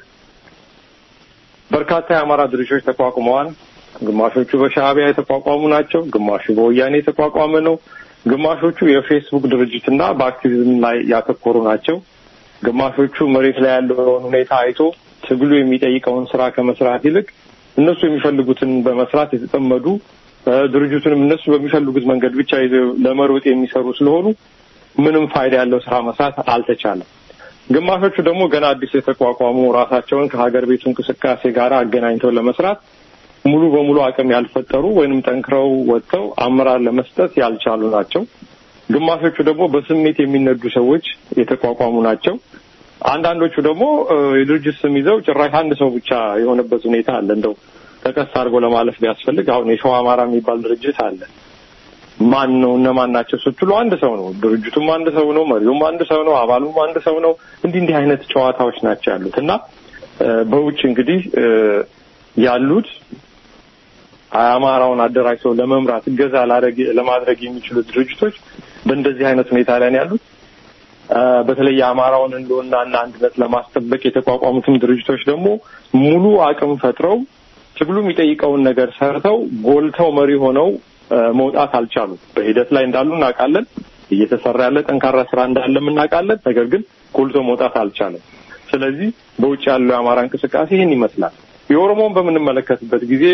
በርካታ የአማራ ድርጅቶች ተቋቁመዋል። ግማሾቹ በሻዕቢያ የተቋቋሙ ናቸው። ግማሹ በወያኔ የተቋቋመ ነው። ግማሾቹ የፌስቡክ ድርጅትና በአክቲቪዝም ላይ ያተኮሩ ናቸው። ግማሾቹ መሬት ላይ ያለውን ሁኔታ አይቶ ትግሉ የሚጠይቀውን ስራ ከመስራት ይልቅ እነሱ የሚፈልጉትን በመስራት የተጠመዱ ድርጅቱንም እነሱ በሚፈልጉት መንገድ ብቻ ይዘው ለመሮጥ የሚሰሩ ስለሆኑ ምንም ፋይዳ ያለው ስራ መስራት አልተቻለም። ግማሾቹ ደግሞ ገና አዲስ የተቋቋሙ ራሳቸውን ከሀገር ቤቱ እንቅስቃሴ ጋር አገናኝተው ለመስራት ሙሉ በሙሉ አቅም ያልፈጠሩ ወይንም ጠንክረው ወጥተው አመራር ለመስጠት ያልቻሉ ናቸው። ግማሾቹ ደግሞ በስሜት የሚነዱ ሰዎች የተቋቋሙ ናቸው። አንዳንዶቹ ደግሞ የድርጅት ስም ይዘው ጭራሽ አንድ ሰው ብቻ የሆነበት ሁኔታ አለ። እንደው ጠቀስ አድርጎ ለማለፍ ቢያስፈልግ አሁን የሸዋ አማራ የሚባል ድርጅት አለ። ማን ነው እነማን ናቸው ስትሉ አንድ ሰው ነው። ድርጅቱም አንድ ሰው ነው። መሪውም አንድ ሰው ነው። አባሉም አንድ ሰው ነው። እንዲህ እንዲህ አይነት ጨዋታዎች ናቸው ያሉት እና በውጭ እንግዲህ ያሉት አማራውን አደራጅተው ለመምራት እገዛ ለማድረግ የሚችሉት ድርጅቶች በእንደዚህ አይነት ሁኔታ ላይ ነው ያሉት። በተለይ የአማራውን ህልውናና አንድነት ለማስጠበቅ የተቋቋሙትም ድርጅቶች ደግሞ ሙሉ አቅም ፈጥረው ትግሉ የሚጠይቀውን ነገር ሰርተው ጎልተው መሪ ሆነው መውጣት አልቻሉም። በሂደት ላይ እንዳሉ እናውቃለን። እየተሰራ ያለ ጠንካራ ስራ እንዳለም እናውቃለን። ነገር ግን ጎልቶ መውጣት አልቻለም። ስለዚህ በውጭ ያለው የአማራ እንቅስቃሴ ይህን ይመስላል። የኦሮሞን በምንመለከትበት ጊዜ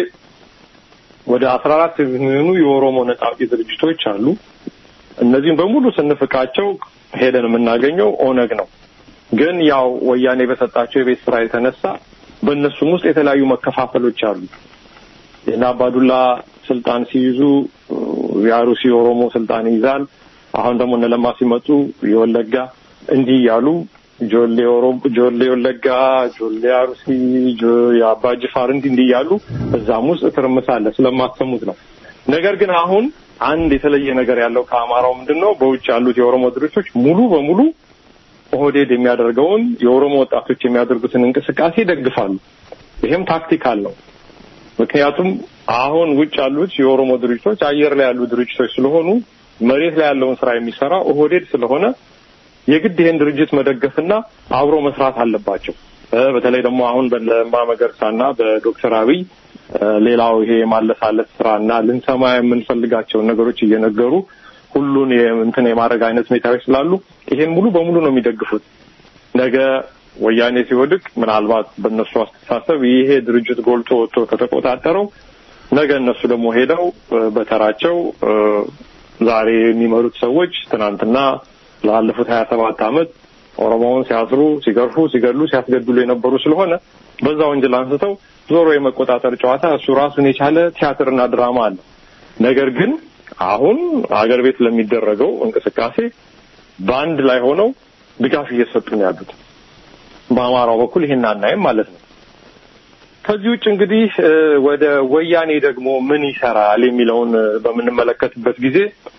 ወደ አስራ አራት የሚሆኑ የኦሮሞ ነጻ አውጪ ድርጅቶች አሉ። እነዚህም በሙሉ ስንፍቃቸው ሄደን የምናገኘው ኦነግ ነው። ግን ያው ወያኔ በሰጣቸው የቤት ስራ የተነሳ በእነሱም ውስጥ የተለያዩ መከፋፈሎች አሉ። የእነ አባዱላ ስልጣን ሲይዙ የአሩሲ ኦሮሞ ስልጣን ይይዛል። አሁን ደግሞ እነ ለማ ሲመጡ የወለጋ እንዲህ እያሉ ጆሌ ኦሮሞ፣ ጆሌ ወለጋ፣ ጆሌ አሩሲ፣ የአባ ጅፋር እንዲህ እንዲህ እያሉ እዛም ውስጥ ትርምስ አለ። ስለማሰሙት ነው። ነገር ግን አሁን አንድ የተለየ ነገር ያለው ከአማራው ምንድን ነው? በውጭ ያሉት የኦሮሞ ድርጅቶች ሙሉ በሙሉ ኦህዴድ የሚያደርገውን የኦሮሞ ወጣቶች የሚያደርጉትን እንቅስቃሴ ይደግፋሉ። ይሄም ታክቲካል ነው። ምክንያቱም አሁን ውጭ ያሉት የኦሮሞ ድርጅቶች አየር ላይ ያሉ ድርጅቶች ስለሆኑ መሬት ላይ ያለውን ስራ የሚሰራ ኦህዴድ ስለሆነ የግድ ይሄን ድርጅት መደገፍና አብሮ መስራት አለባቸው። በተለይ ደግሞ አሁን በለማ መገርሳና በዶክተር አብይ ሌላው ይሄ የማለሳለስ ስራና ልንሰማ የምንፈልጋቸውን ነገሮች እየነገሩ ሁሉን እንትን የማድረግ አይነት ሁኔታዎች ስላሉ ይሄን ሙሉ በሙሉ ነው የሚደግፉት። ነገ ወያኔ ሲወድቅ ምናልባት በእነሱ አስተሳሰብ ይሄ ድርጅት ጎልቶ ወጥቶ ከተቆጣጠረው ነገ እነሱ ደግሞ ሄደው በተራቸው ዛሬ የሚመሩት ሰዎች ትናንትና ላለፉት ሀያ ሰባት ዓመት ኦሮሞውን ሲያስሩ፣ ሲገርፉ፣ ሲገሉ፣ ሲያስገድሉ የነበሩ ስለሆነ በዛ ወንጀል አንስተው ዞሮ የመቆጣጠር ጨዋታ እሱ ራሱን የቻለ ቲያትርና ድራማ አለ። ነገር ግን አሁን አገር ቤት ለሚደረገው እንቅስቃሴ በአንድ ላይ ሆነው ድጋፍ እየሰጡ ነው ያሉት። በአማራው በኩል ይሄን አናይም ማለት ነው። ከዚህ ውጭ እንግዲህ ወደ ወያኔ ደግሞ ምን ይሰራል የሚለውን በምንመለከትበት ጊዜ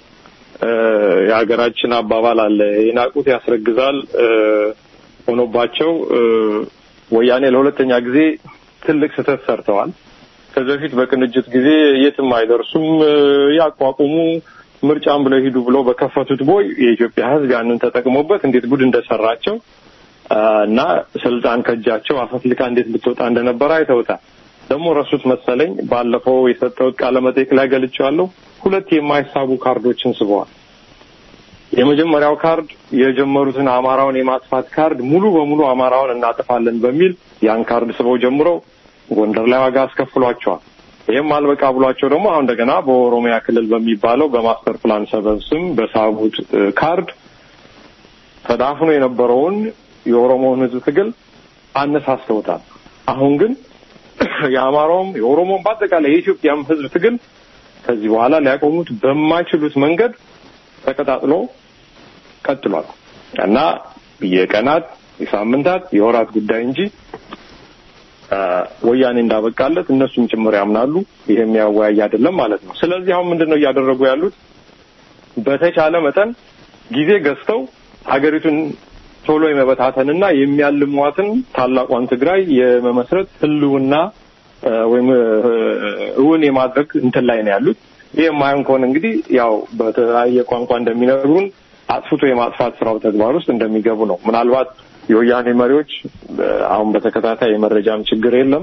የሀገራችን አባባል አለ፣ የናቁት ያስረግዛል ሆኖባቸው ወያኔ ለሁለተኛ ጊዜ ትልቅ ስህተት ሰርተዋል። ከዚህ በፊት በቅንጅት ጊዜ የትም አይደርሱም ያቋቁሙ ምርጫም ብለው ሂዱ ብለው በከፈቱት ቦይ የኢትዮጵያ ሕዝብ ያንን ተጠቅሞበት እንዴት ጉድ እንደሰራቸው እና ስልጣን ከእጃቸው አፈትልቃ እንዴት ልትወጣ እንደነበረ አይተውታል። ደግሞ ረሱት መሰለኝ ባለፈው የሰጠሁት ቃለ መጠይቅ ላይ ገልጬዋለሁ። ሁለት የማይሳቡ ካርዶችን ስበዋል። የመጀመሪያው ካርድ የጀመሩትን አማራውን የማጥፋት ካርድ ሙሉ በሙሉ አማራውን እናጠፋለን በሚል ያን ካርድ ስበው ጀምረው ጎንደር ላይ ዋጋ አስከፍሏቸዋል። ይህም አልበቃ ብሏቸው ደግሞ አሁን እንደገና በኦሮሚያ ክልል በሚባለው በማስተር ፕላን ሰበብ ስም በሳቡት ካርድ ተዳፍኖ የነበረውን የኦሮሞውን ህዝብ ትግል አነሳስተውታል። አሁን ግን የአማራውም የኦሮሞም በአጠቃላይ የኢትዮጵያም ህዝብ ትግል ከዚህ በኋላ ሊያቆሙት በማይችሉት መንገድ ተቀጣጥሎ ቀጥሏል እና የቀናት የሳምንታት የወራት ጉዳይ እንጂ ወያኔ እንዳበቃለት እነሱም ጭምር ያምናሉ። ይሄ የሚያወያይ አይደለም ማለት ነው። ስለዚህ አሁን ምንድን ነው እያደረጉ ያሉት? በተቻለ መጠን ጊዜ ገዝተው ሀገሪቱን ቶሎ የመበታተንና የሚያልሟትን ታላቋን ትግራይ የመመስረት ህልውና ወይም እውን የማድረግ እንትን ላይ ነው ያሉት። ይህ የማይሆን ከሆነ እንግዲህ ያው በተለያየ ቋንቋ እንደሚነግሩን አጥፍቶ የማጥፋት ስራው ተግባር ውስጥ እንደሚገቡ ነው። ምናልባት የወያኔ መሪዎች አሁን በተከታታይ የመረጃም ችግር የለም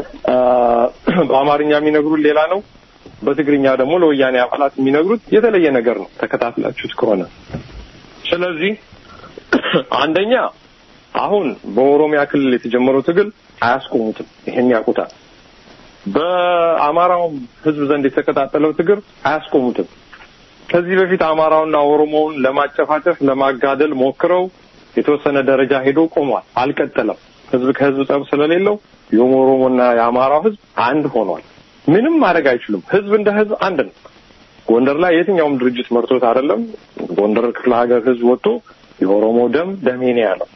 በአማርኛ የሚነግሩን ሌላ ነው። በትግርኛ ደግሞ ለወያኔ አባላት የሚነግሩት የተለየ ነገር ነው ተከታትላችሁት ከሆነ ስለዚህ አንደኛ አሁን በኦሮሚያ ክልል የተጀመረው ትግል አያስቆሙትም። ይሄን ያውቁታል። በአማራውም ህዝብ ዘንድ የተቀጣጠለው ትግል አያስቆሙትም። ከዚህ በፊት አማራውና ኦሮሞውን ለማጨፋጨፍ ለማጋደል ሞክረው የተወሰነ ደረጃ ሄዶ ቆሟል። አልቀጠለም። ህዝብ ከህዝብ ጠብ ስለሌለው የኦሮሞና የአማራው ህዝብ አንድ ሆኗል። ምንም ማድረግ አይችሉም። ህዝብ እንደ ህዝብ አንድ ነው። ጎንደር ላይ የትኛውም ድርጅት መርቶት አይደለም። ጎንደር ክፍለ ሀገር ህዝብ ወጥቶ የኦሮሞ ደም ደሜ ነው ያለው።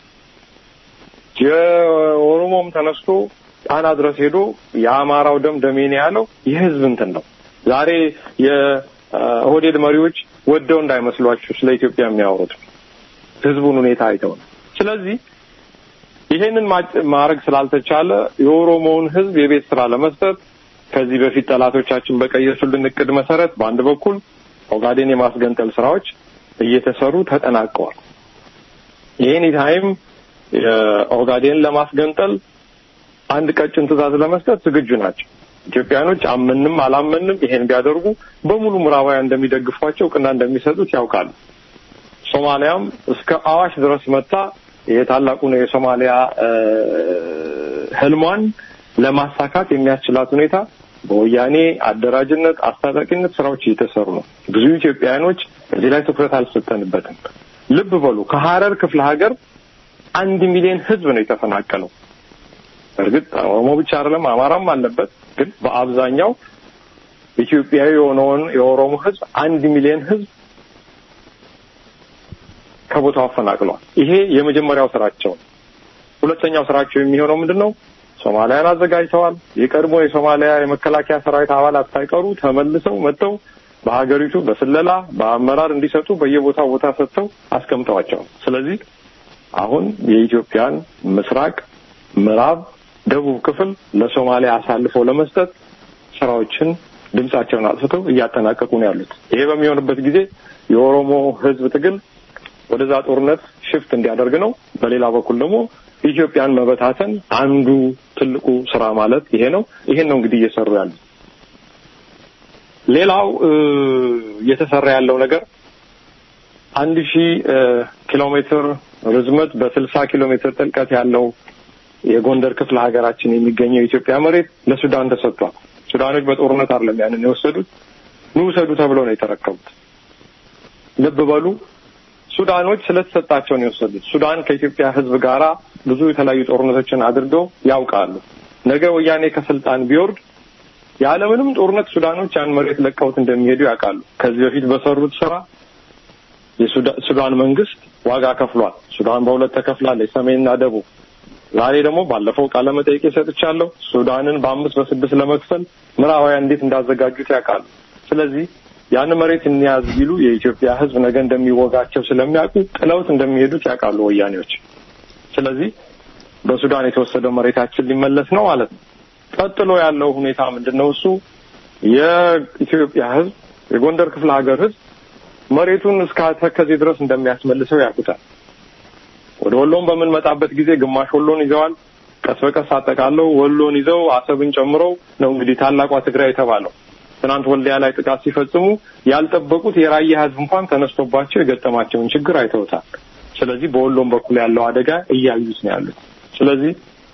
የኦሮሞም ተነስቶ ጣና ድረስ ሄዶ የአማራው ደም ደሜ ነው ያለው የህዝብ እንትን ነው። ዛሬ የኦህዴድ መሪዎች ወደው እንዳይመስሏችሁ ስለ ኢትዮጵያ የሚያወሩት ህዝቡን ሁኔታ አይተው ነው። ስለዚህ ይሄንን ማድረግ ስላልተቻለ የኦሮሞውን ህዝብ የቤት ስራ ለመስጠት ከዚህ በፊት ጠላቶቻችን በቀየሱልን እቅድ መሰረት በአንድ በኩል ኦጋዴን የማስገንጠል ስራዎች እየተሰሩ ተጠናቀዋል። ይህን ታይም ኦጋዴን ለማስገንጠል አንድ ቀጭን ትዕዛዝ ለመስጠት ዝግጁ ናቸው። ኢትዮጵያኖች አመንም አላመንም ይሄን ቢያደርጉ በሙሉ ምዕራባውያን እንደሚደግፏቸው እውቅና እንደሚሰጡት ያውቃሉ። ሶማሊያም እስከ አዋሽ ድረስ መታ የታላቁን የሶማሊያ ህልሟን ለማሳካት የሚያስችላት ሁኔታ በወያኔ አደራጅነት፣ አስታጣቂነት ስራዎች እየተሰሩ ነው። ብዙ ኢትዮጵያውያኖች እዚህ ላይ ትኩረት አልሰጠንበትም። ልብ በሉ ከሀረር ክፍለ ሀገር አንድ ሚሊዮን ህዝብ ነው የተፈናቀለው። እርግጥ ኦሮሞ ብቻ አይደለም አማራም አለበት። ግን በአብዛኛው ኢትዮጵያዊ የሆነውን የኦሮሞ ህዝብ አንድ ሚሊዮን ህዝብ ከቦታው አፈናቅለዋል። ይሄ የመጀመሪያው ስራቸው ነው። ሁለተኛው ስራቸው የሚሆነው ምንድን ነው? ሶማሊያን አዘጋጅተዋል። የቀድሞ የሶማሊያ የመከላከያ ሰራዊት አባላት ሳይቀሩ ተመልሰው መጥተው በሀገሪቱ በስለላ በአመራር እንዲሰጡ በየቦታው ቦታ ሰጥተው አስቀምጠዋቸዋል። ስለዚህ አሁን የኢትዮጵያን ምስራቅ፣ ምዕራብ፣ ደቡብ ክፍል ለሶማሊያ አሳልፈው ለመስጠት ስራዎችን ድምጻቸውን አጥፍተው እያጠናቀቁ ነው ያሉት። ይሄ በሚሆንበት ጊዜ የኦሮሞ ህዝብ ትግል ወደዛ ጦርነት ሽፍት እንዲያደርግ ነው። በሌላ በኩል ደግሞ ኢትዮጵያን መበታተን አንዱ ትልቁ ስራ ማለት ይሄ ነው። ይሄን ነው እንግዲህ እየሰሩ ያሉት። ሌላው እየተሰራ ያለው ነገር አንድ ሺህ ኪሎ ሜትር ርዝመት በስልሳ ኪሎ ሜትር ጥልቀት ያለው የጎንደር ክፍለ ሀገራችን የሚገኘው የኢትዮጵያ መሬት ለሱዳን ተሰጥቷል። ሱዳኖች በጦርነት አይደለም ያንን የወሰዱት፣ ኑ ውሰዱ ተብለው ነው የተረከቡት። ልብ በሉ ሱዳኖች ስለተሰጣቸው ነው የወሰዱት። ሱዳን ከኢትዮጵያ ሕዝብ ጋራ ብዙ የተለያዩ ጦርነቶችን አድርገው ያውቃሉ። ነገ ወያኔ ከስልጣን ቢወርድ ያለምንም ጦርነት ሱዳኖች ያን መሬት ለቀውት እንደሚሄዱ ያውቃሉ። ከዚህ በፊት በሰሩት ስራ የሱዳን መንግስት ዋጋ ከፍሏል። ሱዳን በሁለት ተከፍላለች፣ ሰሜንና ደቡብ። ዛሬ ደግሞ ባለፈው ቃለ መጠይቅ ሰጥቻለሁ። ሱዳንን በአምስት በስድስት ለመክፈል ምዕራባውያን እንዴት እንዳዘጋጁት ያውቃሉ። ስለዚህ ያን መሬት እንያዝ ቢሉ የኢትዮጵያ ህዝብ ነገ እንደሚወጋቸው ስለሚያውቁ ጥለውት እንደሚሄዱት ያውቃሉ ወያኔዎች። ስለዚህ በሱዳን የተወሰደው መሬታችን ሊመለስ ነው ማለት ነው። ቀጥሎ ያለው ሁኔታ ምንድን ነው? እሱ የኢትዮጵያ ህዝብ የጎንደር ክፍለ ሀገር ህዝብ መሬቱን እስከ ተከዜ ድረስ እንደሚያስመልሰው ያውቁታል። ወደ ወሎን በምንመጣበት ጊዜ ግማሽ ወሎን ይዘዋል። ቀስ በቀስ አጠቃለው ወሎን ይዘው አሰብን ጨምረው ነው እንግዲህ ታላቋ ትግራይ የተባለው። ትናንት ወልዲያ ላይ ጥቃት ሲፈጽሙ ያልጠበቁት የራያ ህዝብ እንኳን ተነስቶባቸው የገጠማቸውን ችግር አይተውታል። ስለዚህ በወሎም በኩል ያለው አደጋ እያዩት ነው ያሉት። ስለዚህ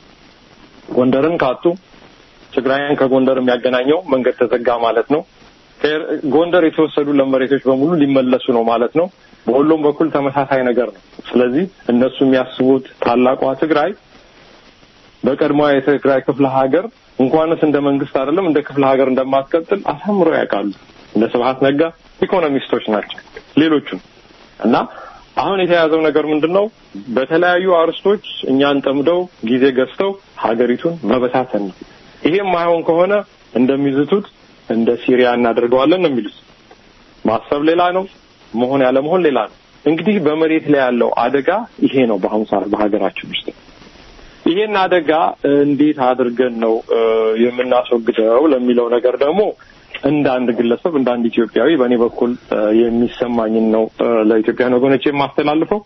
ጎንደርን ካጡ ትግራይን ከጎንደር የሚያገናኘው መንገድ ተዘጋ ማለት ነው። ጎንደር የተወሰዱ ለመሬቶች በሙሉ ሊመለሱ ነው ማለት ነው። በሁሉም በኩል ተመሳሳይ ነገር ነው። ስለዚህ እነሱ የሚያስቡት ታላቋ ትግራይ በቀድሞዋ የትግራይ ክፍለ ሀገር እንኳንስ እንደ መንግስት አይደለም እንደ ክፍለ ሀገር እንደማትቀጥል አሳምረው ያውቃሉ። እንደ ስብሀት ነጋ ኢኮኖሚስቶች ናቸው። ሌሎቹም እና አሁን የተያዘው ነገር ምንድን ነው? በተለያዩ አርስቶች እኛን ጠምደው ጊዜ ገዝተው ሀገሪቱን መበታተን ነው። ይሄም ማይሆን ከሆነ እንደሚዝቱት እንደ ሲሪያ እናደርገዋለን ነው የሚሉት። ማሰብ ሌላ ነው፣ መሆን ያለ መሆን ሌላ ነው። እንግዲህ በመሬት ላይ ያለው አደጋ ይሄ ነው በአሁኑ ሰዓት በሀገራችን ውስጥ። ይሄን አደጋ እንዴት አድርገን ነው የምናስወግደው ለሚለው ነገር ደግሞ እንደ አንድ ግለሰብ እንደ አንድ ኢትዮጵያዊ በእኔ በኩል የሚሰማኝን ነው ለኢትዮጵያን ወገኖች የማስተላልፈው።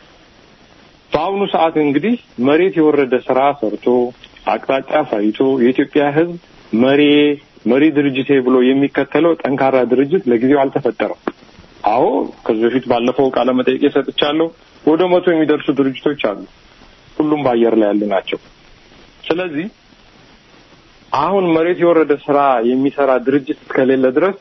በአሁኑ ሰዓት እንግዲህ መሬት የወረደ ስራ ሰርቶ አቅጣጫ ሳይቶ የኢትዮጵያ ሕዝብ መሪ መሪ ድርጅቴ ብሎ የሚከተለው ጠንካራ ድርጅት ለጊዜው አልተፈጠረም። አዎ ከዚህ በፊት ባለፈው ቃለ መጠይቄ ሰጥቻለሁ። ወደ መቶ የሚደርሱ ድርጅቶች አሉ። ሁሉም በአየር ላይ ያሉ ናቸው። ስለዚህ አሁን መሬት የወረደ ስራ የሚሰራ ድርጅት እስከሌለ ድረስ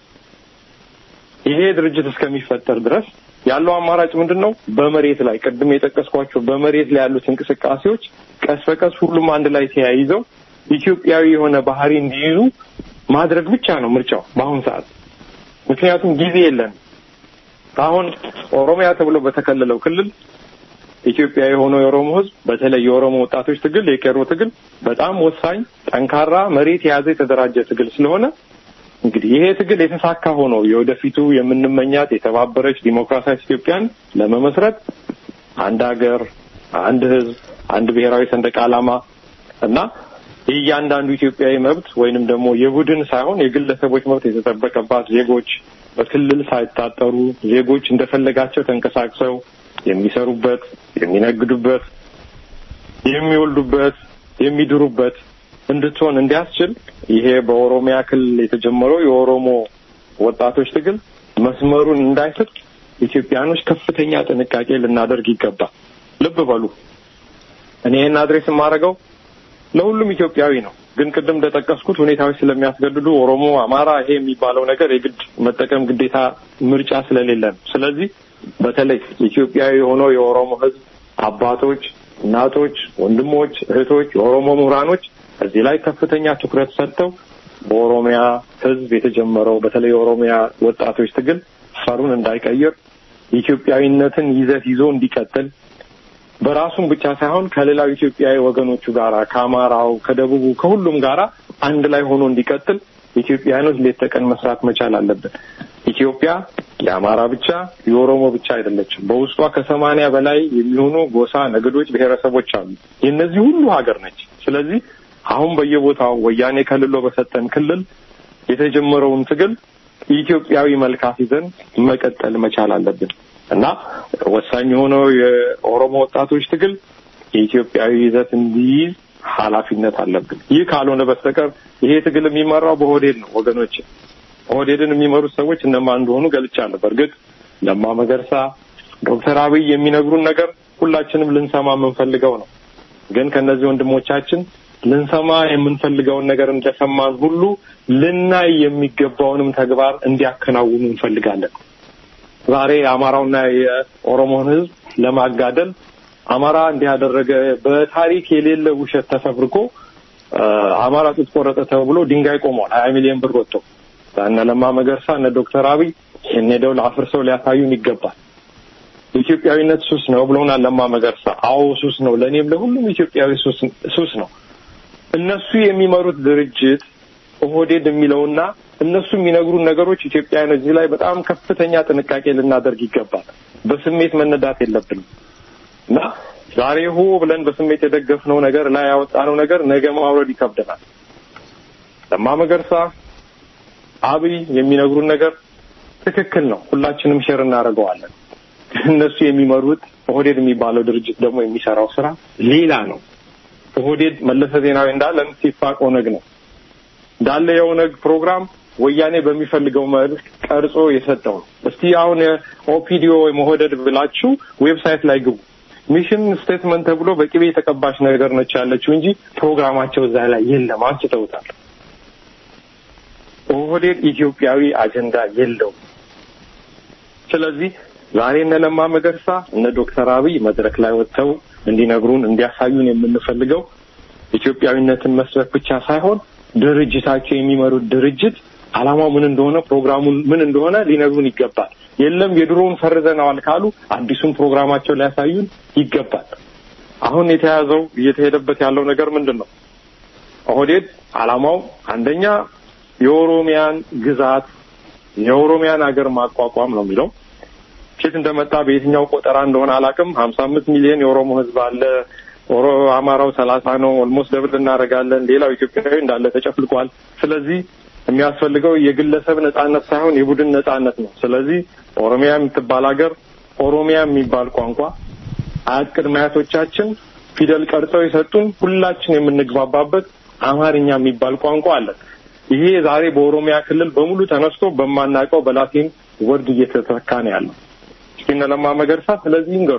ይሄ ድርጅት እስከሚፈጠር ድረስ ያለው አማራጭ ምንድን ነው? በመሬት ላይ ቅድም የጠቀስኳቸው በመሬት ላይ ያሉት እንቅስቃሴዎች ቀስ በቀስ ሁሉም አንድ ላይ ተያይዘው ኢትዮጵያዊ የሆነ ባህሪ እንዲይዙ ማድረግ ብቻ ነው ምርጫው በአሁኑ ሰዓት። ምክንያቱም ጊዜ የለን። አሁን ኦሮሚያ ተብሎ በተከለለው ክልል ኢትዮጵያ የሆነው የኦሮሞ ሕዝብ በተለይ የኦሮሞ ወጣቶች ትግል የቄሮ ትግል በጣም ወሳኝ፣ ጠንካራ መሬት የያዘ የተደራጀ ትግል ስለሆነ እንግዲህ ይሄ ትግል የተሳካ ሆኖ የወደፊቱ የምንመኛት የተባበረች ዲሞክራሲያዊ ኢትዮጵያን ለመመስረት አንድ ሀገር፣ አንድ ሕዝብ፣ አንድ ብሔራዊ ሰንደቅ ዓላማ እና የእያንዳንዱ ኢትዮጵያዊ መብት ወይንም ደግሞ የቡድን ሳይሆን የግለሰቦች መብት የተጠበቀባት ዜጎች በክልል ሳይታጠሩ ዜጎች እንደፈለጋቸው ተንቀሳቅሰው የሚሰሩበት፣ የሚነግዱበት፣ የሚወልዱበት፣ የሚድሩበት እንድትሆን እንዲያስችል ይሄ በኦሮሚያ ክልል የተጀመረው የኦሮሞ ወጣቶች ትግል መስመሩን እንዳይስት ኢትዮጵያኖች ከፍተኛ ጥንቃቄ ልናደርግ ይገባል። ልብ በሉ እኔ ይህን አድሬስ የማደርገው ለሁሉም ኢትዮጵያዊ ነው። ግን ቅድም እንደጠቀስኩት ሁኔታዎች ስለሚያስገድዱ ኦሮሞ፣ አማራ ይሄ የሚባለው ነገር የግድ መጠቀም ግዴታ ምርጫ ስለሌለ ነው። ስለዚህ በተለይ ኢትዮጵያዊ የሆነው የኦሮሞ ሕዝብ አባቶች፣ እናቶች፣ ወንድሞች፣ እህቶች፣ የኦሮሞ ምሁራኖች እዚህ ላይ ከፍተኛ ትኩረት ሰጥተው በኦሮሚያ ሕዝብ የተጀመረው በተለይ የኦሮሚያ ወጣቶች ትግል ፈሩን እንዳይቀይር ኢትዮጵያዊነትን ይዘት ይዞ እንዲቀጥል በራሱም ብቻ ሳይሆን ከሌላው ኢትዮጵያዊ ወገኖቹ ጋራ ከአማራው፣ ከደቡቡ፣ ከሁሉም ጋራ አንድ ላይ ሆኖ እንዲቀጥል ኢትዮጵያውያኖች ሌት ተቀን መስራት መቻል አለብን። ኢትዮጵያ የአማራ ብቻ የኦሮሞ ብቻ አይደለችም። በውስጧ ከሰማንያ በላይ የሚሆኑ ጎሳ፣ ነገዶች፣ ብሔረሰቦች አሉ። የእነዚህ ሁሉ ሀገር ነች። ስለዚህ አሁን በየቦታው ወያኔ ከልሎ በሰጠን ክልል የተጀመረውን ትግል ኢትዮጵያዊ መልካት ይዘን መቀጠል መቻል አለብን እና ወሳኝ የሆነው የኦሮሞ ወጣቶች ትግል የኢትዮጵያዊ ይዘት እንዲይዝ ኃላፊነት አለብን። ይህ ካልሆነ በስተቀር ይሄ ትግል የሚመራው በኦህዴድ ነው። ወገኖች ኦህዴድን የሚመሩት ሰዎች እነማን እንደሆኑ ገልጫለሁ። በእርግጥ ለማ መገርሳ፣ ዶክተር አብይ የሚነግሩን ነገር ሁላችንም ልንሰማ የምንፈልገው ነው። ግን ከእነዚህ ወንድሞቻችን ልንሰማ የምንፈልገውን ነገር እንደሰማን ሁሉ ልናይ የሚገባውንም ተግባር እንዲያከናውኑ እንፈልጋለን። ዛሬ የአማራውና የኦሮሞን ሕዝብ ለማጋደል አማራ እንዲህ ያደረገ በታሪክ የሌለ ውሸት ተፈብርኮ አማራ ጡት ቆረጠ ተብሎ ድንጋይ ቆሟል። ሀያ ሚሊዮን ብር ወጥቶ እነ ለማ መገርሳ እነ ዶክተር አብይ ይህን ሄደው ለአፍርሰው ሊያሳዩን ይገባል። ኢትዮጵያዊነት ሱስ ነው ብለውናል ለማ መገርሳ። አዎ ሱስ ነው፣ ለእኔም ለሁሉም ኢትዮጵያዊ ሱስ ነው። እነሱ የሚመሩት ድርጅት ኦህዴድ የሚለውና እነሱ የሚነግሩን ነገሮች ኢትዮጵያውያን እዚህ ላይ በጣም ከፍተኛ ጥንቃቄ ልናደርግ ይገባል። በስሜት መነዳት የለብንም እና ዛሬ ሆ ብለን በስሜት የደገፍነው ነገር ላይ ያወጣነው ነገር ነገ ማውረድ ይከብደናል። ለማ መገርሳ፣ አብይ የሚነግሩን ነገር ትክክል ነው። ሁላችንም ሼር እናደርገዋለን። እነሱ የሚመሩት ኦህዴድ የሚባለው ድርጅት ደግሞ የሚሰራው ስራ ሌላ ነው። ኦህዴድ መለሰ ዜናዊ እንዳለ ሲፋቅ ኦነግ ነው እንዳለ የኦነግ ፕሮግራም ወያኔ በሚፈልገው መልክ ቀርጾ የሰጠው ነው። እስቲ አሁን ኦፒዲዮ ወይም ኦህዴድ ብላችሁ ዌብሳይት ላይ ግቡ። ሚሽን ስቴትመንት ተብሎ በቅቤ የተቀባች ነገር ነች ያለችው እንጂ ፕሮግራማቸው እዛ ላይ የለም፣ አንስተውታል። ኦህዴድ ኢትዮጵያዊ አጀንዳ የለውም። ስለዚህ ዛሬ እነ ለማ መገርሳ እነ ዶክተር አብይ መድረክ ላይ ወጥተው እንዲነግሩን እንዲያሳዩን የምንፈልገው ኢትዮጵያዊነትን መስበክ ብቻ ሳይሆን ድርጅታቸው የሚመሩት ድርጅት ዓላማው ምን እንደሆነ ፕሮግራሙን ምን እንደሆነ ሊነግሩን ይገባል። የለም የድሮውን ፈርዘነዋል ካሉ አዲሱን ፕሮግራማቸው ሊያሳዩን ይገባል። አሁን የተያዘው እየተሄደበት ያለው ነገር ምንድን ነው? ኦህዴድ ዓላማው አንደኛ የኦሮሚያን ግዛት የኦሮሚያን ሀገር ማቋቋም ነው የሚለው ኬት እንደመጣ በየትኛው ቆጠራ እንደሆነ አላውቅም። ሀምሳ አምስት ሚሊዮን የኦሮሞ ህዝብ አለ። ኦሮ አማራው ሰላሳ ነው። ኦልሞስት ደብል እናደርጋለን። ሌላው ኢትዮጵያዊ እንዳለ ተጨፍልቋል። ስለዚህ የሚያስፈልገው የግለሰብ ነጻነት ሳይሆን የቡድን ነጻነት ነው። ስለዚህ ኦሮሚያ የምትባል ሀገር ኦሮሚያ የሚባል ቋንቋ አያት ቅድመ አያቶቻችን ፊደል ቀርጸው የሰጡን ሁላችን የምንግባባበት አማርኛ የሚባል ቋንቋ አለ። ይሄ ዛሬ በኦሮሚያ ክልል በሙሉ ተነስቶ በማናውቀው በላቲን ወርድ እየተተካ ነው ያለው። እስኪ እነ ለማ መገርሳ ስለዚህ ይንገሩ።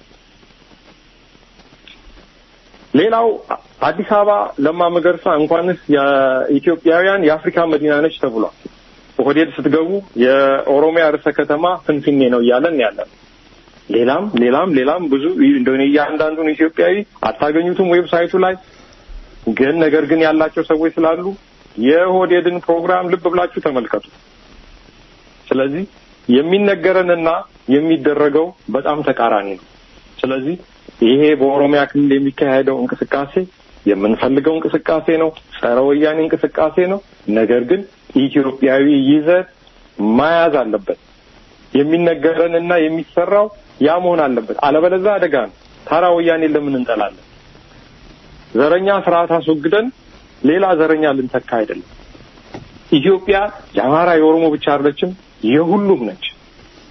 ሌላው አዲስ አበባ ለማ መገርሳ እንኳንስ የኢትዮጵያውያን የአፍሪካ መዲና ነች ተብሏል። ኦህዴድ ስትገቡ የኦሮሚያ ርዕሰ ከተማ ፍንፍኔ ነው እያለን ያለን። ሌላም ሌላም ሌላም ብዙ እንደሆነ እያንዳንዱን ኢትዮጵያዊ አታገኙትም ዌብሳይቱ ላይ ግን ነገር ግን ያላቸው ሰዎች ስላሉ የኦህዴድን ፕሮግራም ልብ ብላችሁ ተመልከቱ። ስለዚህ የሚነገረንና የሚደረገው በጣም ተቃራኒ ነው። ስለዚህ ይሄ በኦሮሚያ ክልል የሚካሄደው እንቅስቃሴ የምንፈልገው እንቅስቃሴ ነው፣ ጸረ ወያኔ እንቅስቃሴ ነው። ነገር ግን ኢትዮጵያዊ ይዘት መያዝ አለበት። የሚነገረንና የሚሰራው ያ መሆን አለበት። አለበለዚያ አደጋ ነው። ታራ ወያኔ ለምን እንጠላለን? ዘረኛ ስርዓት አስወግደን ሌላ ዘረኛ ልንተካ አይደለም። ኢትዮጵያ የአማራ የኦሮሞ ብቻ አይደለችም፣ የሁሉም ነች።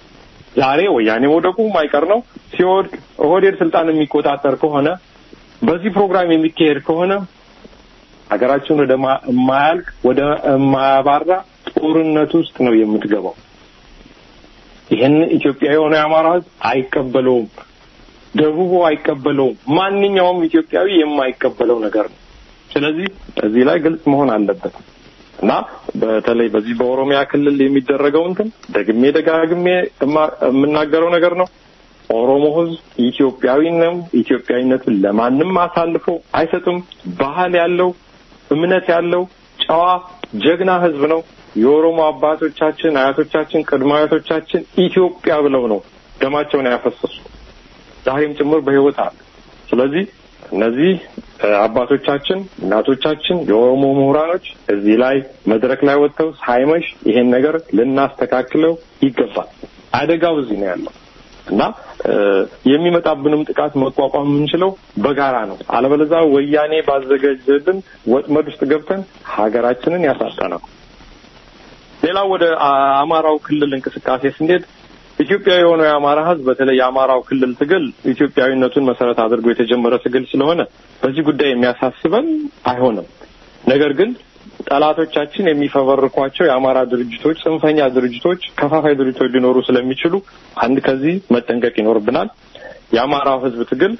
ዛሬ ወያኔ መውደቁ ማይቀር ነው። ሲወድቅ ኦህዴድ ስልጣን የሚቆጣጠር ከሆነ በዚህ ፕሮግራም የሚካሄድ ከሆነ ሀገራችን ወደ ማያልቅ ወደ ማያባራ ጦርነት ውስጥ ነው የምትገባው። ይህን ኢትዮጵያ የሆነ የአማራ ህዝብ አይቀበለውም። ደቡቡ አይቀበለውም። ማንኛውም ኢትዮጵያዊ የማይቀበለው ነገር ነው። ስለዚህ እዚህ ላይ ግልጽ መሆን አለበት እና በተለይ በዚህ በኦሮሚያ ክልል የሚደረገው እንትን ደግሜ ደጋግሜ የምናገረው ነገር ነው። ኦሮሞ ህዝብ ኢትዮጵያዊ ነው። ኢትዮጵያዊነቱን ለማንም አሳልፎ አይሰጥም። ባህል ያለው እምነት ያለው ጨዋ ጀግና ህዝብ ነው። የኦሮሞ አባቶቻችን፣ አያቶቻችን፣ ቅድመ አያቶቻችን ኢትዮጵያ ብለው ነው ደማቸውን ያፈሰሱ ዛሬም ጭምር በህይወት አለ። ስለዚህ እነዚህ አባቶቻችን፣ እናቶቻችን፣ የኦሮሞ ምሁራኖች እዚህ ላይ መድረክ ላይ ወጥተው ሳይመሽ ይሄን ነገር ልናስተካክለው ይገባል። አደጋው እዚህ ነው ያለው እና የሚመጣብንም ጥቃት መቋቋም የምንችለው በጋራ ነው። አለበለዚያ ወያኔ ባዘጋጀልን ወጥመድ ውስጥ ገብተን ሀገራችንን ያሳጣናል። ሌላው ወደ አማራው ክልል እንቅስቃሴ ስንሄድ ኢትዮጵያዊ የሆነው የአማራ ህዝብ በተለይ የአማራው ክልል ትግል ኢትዮጵያዊነቱን መሰረት አድርጎ የተጀመረ ትግል ስለሆነ በዚህ ጉዳይ የሚያሳስበን አይሆንም። ነገር ግን ጠላቶቻችን የሚፈበርኳቸው የአማራ ድርጅቶች፣ ጽንፈኛ ድርጅቶች፣ ከፋፋይ ድርጅቶች ሊኖሩ ስለሚችሉ አንድ ከዚህ መጠንቀቅ ይኖርብናል። የአማራው ህዝብ ትግል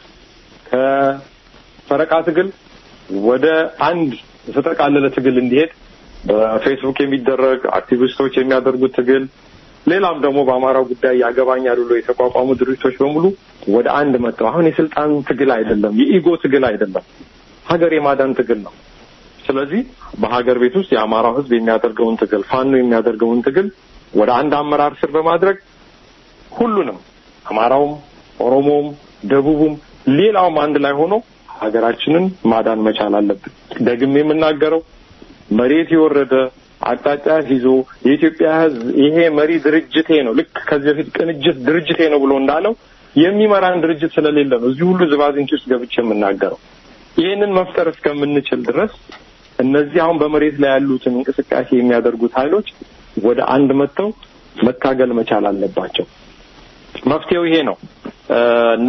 ከፈረቃ ትግል ወደ አንድ የተጠቃለለ ትግል እንዲሄድ በፌስቡክ የሚደረግ አክቲቪስቶች የሚያደርጉት ትግል ሌላም ደግሞ በአማራው ጉዳይ ያገባኛል ብሎ የተቋቋሙ ድርጅቶች በሙሉ ወደ አንድ መጥተው አሁን የስልጣን ትግል አይደለም፣ የኢጎ ትግል አይደለም፣ ሀገር የማዳን ትግል ነው። ስለዚህ በሀገር ቤት ውስጥ የአማራው ህዝብ የሚያደርገውን ትግል ፋኖ የሚያደርገውን ትግል ወደ አንድ አመራር ስር በማድረግ ሁሉንም አማራውም፣ ኦሮሞውም፣ ደቡቡም ሌላውም አንድ ላይ ሆኖ ሀገራችንን ማዳን መቻል አለብን። ደግሜ የምናገረው መሬት የወረደ አቅጣጫ ይዞ የኢትዮጵያ ህዝብ ይሄ መሪ ድርጅቴ ነው፣ ልክ ከዚህ በፊት ቅንጅት ድርጅቴ ነው ብሎ እንዳለው የሚመራን ድርጅት ስለሌለ ነው እዚህ ሁሉ ዝባዝንኪ ውስጥ ገብቼ የምናገረው። ይህንን መፍጠር እስከምንችል ድረስ እነዚህ አሁን በመሬት ላይ ያሉትን እንቅስቃሴ የሚያደርጉት ኃይሎች ወደ አንድ መጥተው መታገል መቻል አለባቸው። መፍትሄው ይሄ ነው እና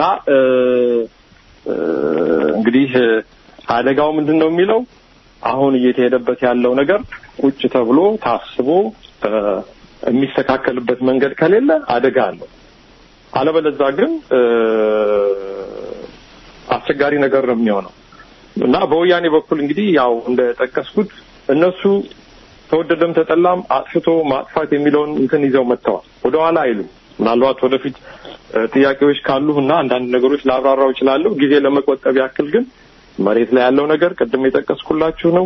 እንግዲህ አደጋው ምንድን ነው የሚለው አሁን እየተሄደበት ያለው ነገር ቁጭ ተብሎ ታስቦ የሚስተካከልበት መንገድ ከሌለ አደጋ አለው። አለበለዛ ግን አስቸጋሪ ነገር ነው የሚሆነው እና በወያኔ በኩል እንግዲህ ያው እንደጠቀስኩት እነሱ ተወደደም ተጠላም አጥፍቶ ማጥፋት የሚለውን እንትን ይዘው መጥተዋል። ወደኋላ አይሉም። ምናልባት ወደፊት ጥያቄዎች ካሉ እና አንዳንድ ነገሮች ላብራራው እችላለሁ። ጊዜ ለመቆጠብ ያክል ግን መሬት ላይ ያለው ነገር ቅድም የጠቀስኩላችሁ ነው።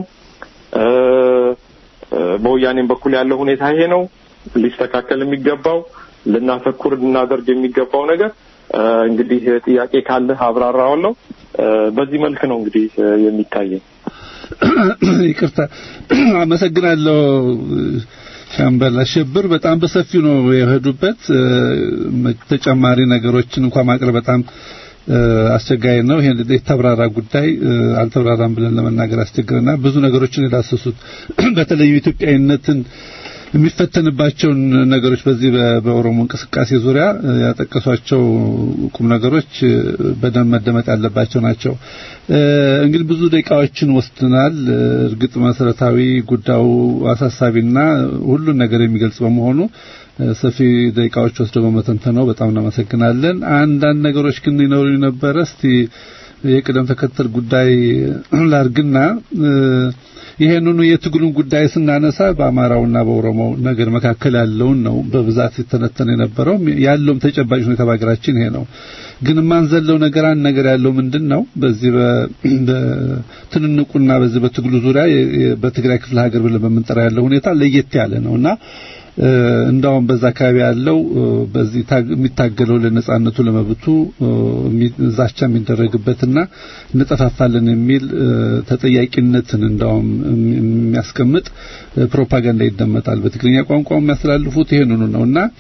በወያኔም በኩል ያለው ሁኔታ ይሄ ነው። ሊስተካከል የሚገባው ልናተኩር ልናደርግ የሚገባው ነገር እንግዲህ ጥያቄ ካለህ አብራራዋለሁ። በዚህ መልክ ነው እንግዲህ የሚታየኝ። ይቅርታ፣ አመሰግናለሁ ሻምበል አሸብር። በጣም በሰፊው ነው የሄዱበት። ተጨማሪ ነገሮችን እንኳን ማቅረብ በጣም አስቸጋሪ ነው። ይሄን የተብራራ ጉዳይ አልተብራራም ብለን ለመናገር አስቸግረና ብዙ ነገሮችን የዳሰሱት በተለይ ኢትዮጵያዊነትን የሚፈተንባቸውን ነገሮች በዚህ በኦሮሞ እንቅስቃሴ ዙሪያ ያጠቀሷቸው ቁም ነገሮች በደንብ መደመጥ ያለባቸው ናቸው። እንግዲህ ብዙ ደቂቃዎችን ወስደናል። እርግጥ መሰረታዊ ጉዳዩ አሳሳቢና ሁሉን ነገር የሚገልጽ በመሆኑ ሰፊ ደቂቃዎች ወስደው በመተንተነው በጣም እናመሰግናለን። አንዳንድ ነገሮች ግን ይኖሩ ነበረ። እስቲ የቅደም ተከተል ጉዳይ ላርግና ይሄንኑ የትግሉን ጉዳይ ስናነሳ በአማራውና በኦሮሞው ነገር መካከል ያለውን ነው በብዛት የተነተነ የነበረው ያለውም ተጨባጭ ሁኔታ በሀገራችን ይሄ ነው። ግን የማንዘለው ነገር አንድ ነገር ያለው ምንድን ነው? በዚህ በትንንቁና በዚህ በትግሉ ዙሪያ በትግራይ ክፍለ ሀገር ብለን በምንጠራ ያለው ሁኔታ ለየት ያለ ነውና እንዳውም በዛ አካባቢ ያለው በዚህ የሚታገለው ለነጻነቱ ለመብቱ ዛቻ የሚደረግበትና እንጠፋፋለን የሚል ተጠያቂነትን እንዳውም የሚያስቀምጥ ፕሮፓጋንዳ ይደመጣል። በትግርኛ ቋንቋ የሚያስተላልፉት ይሄንኑ ነውና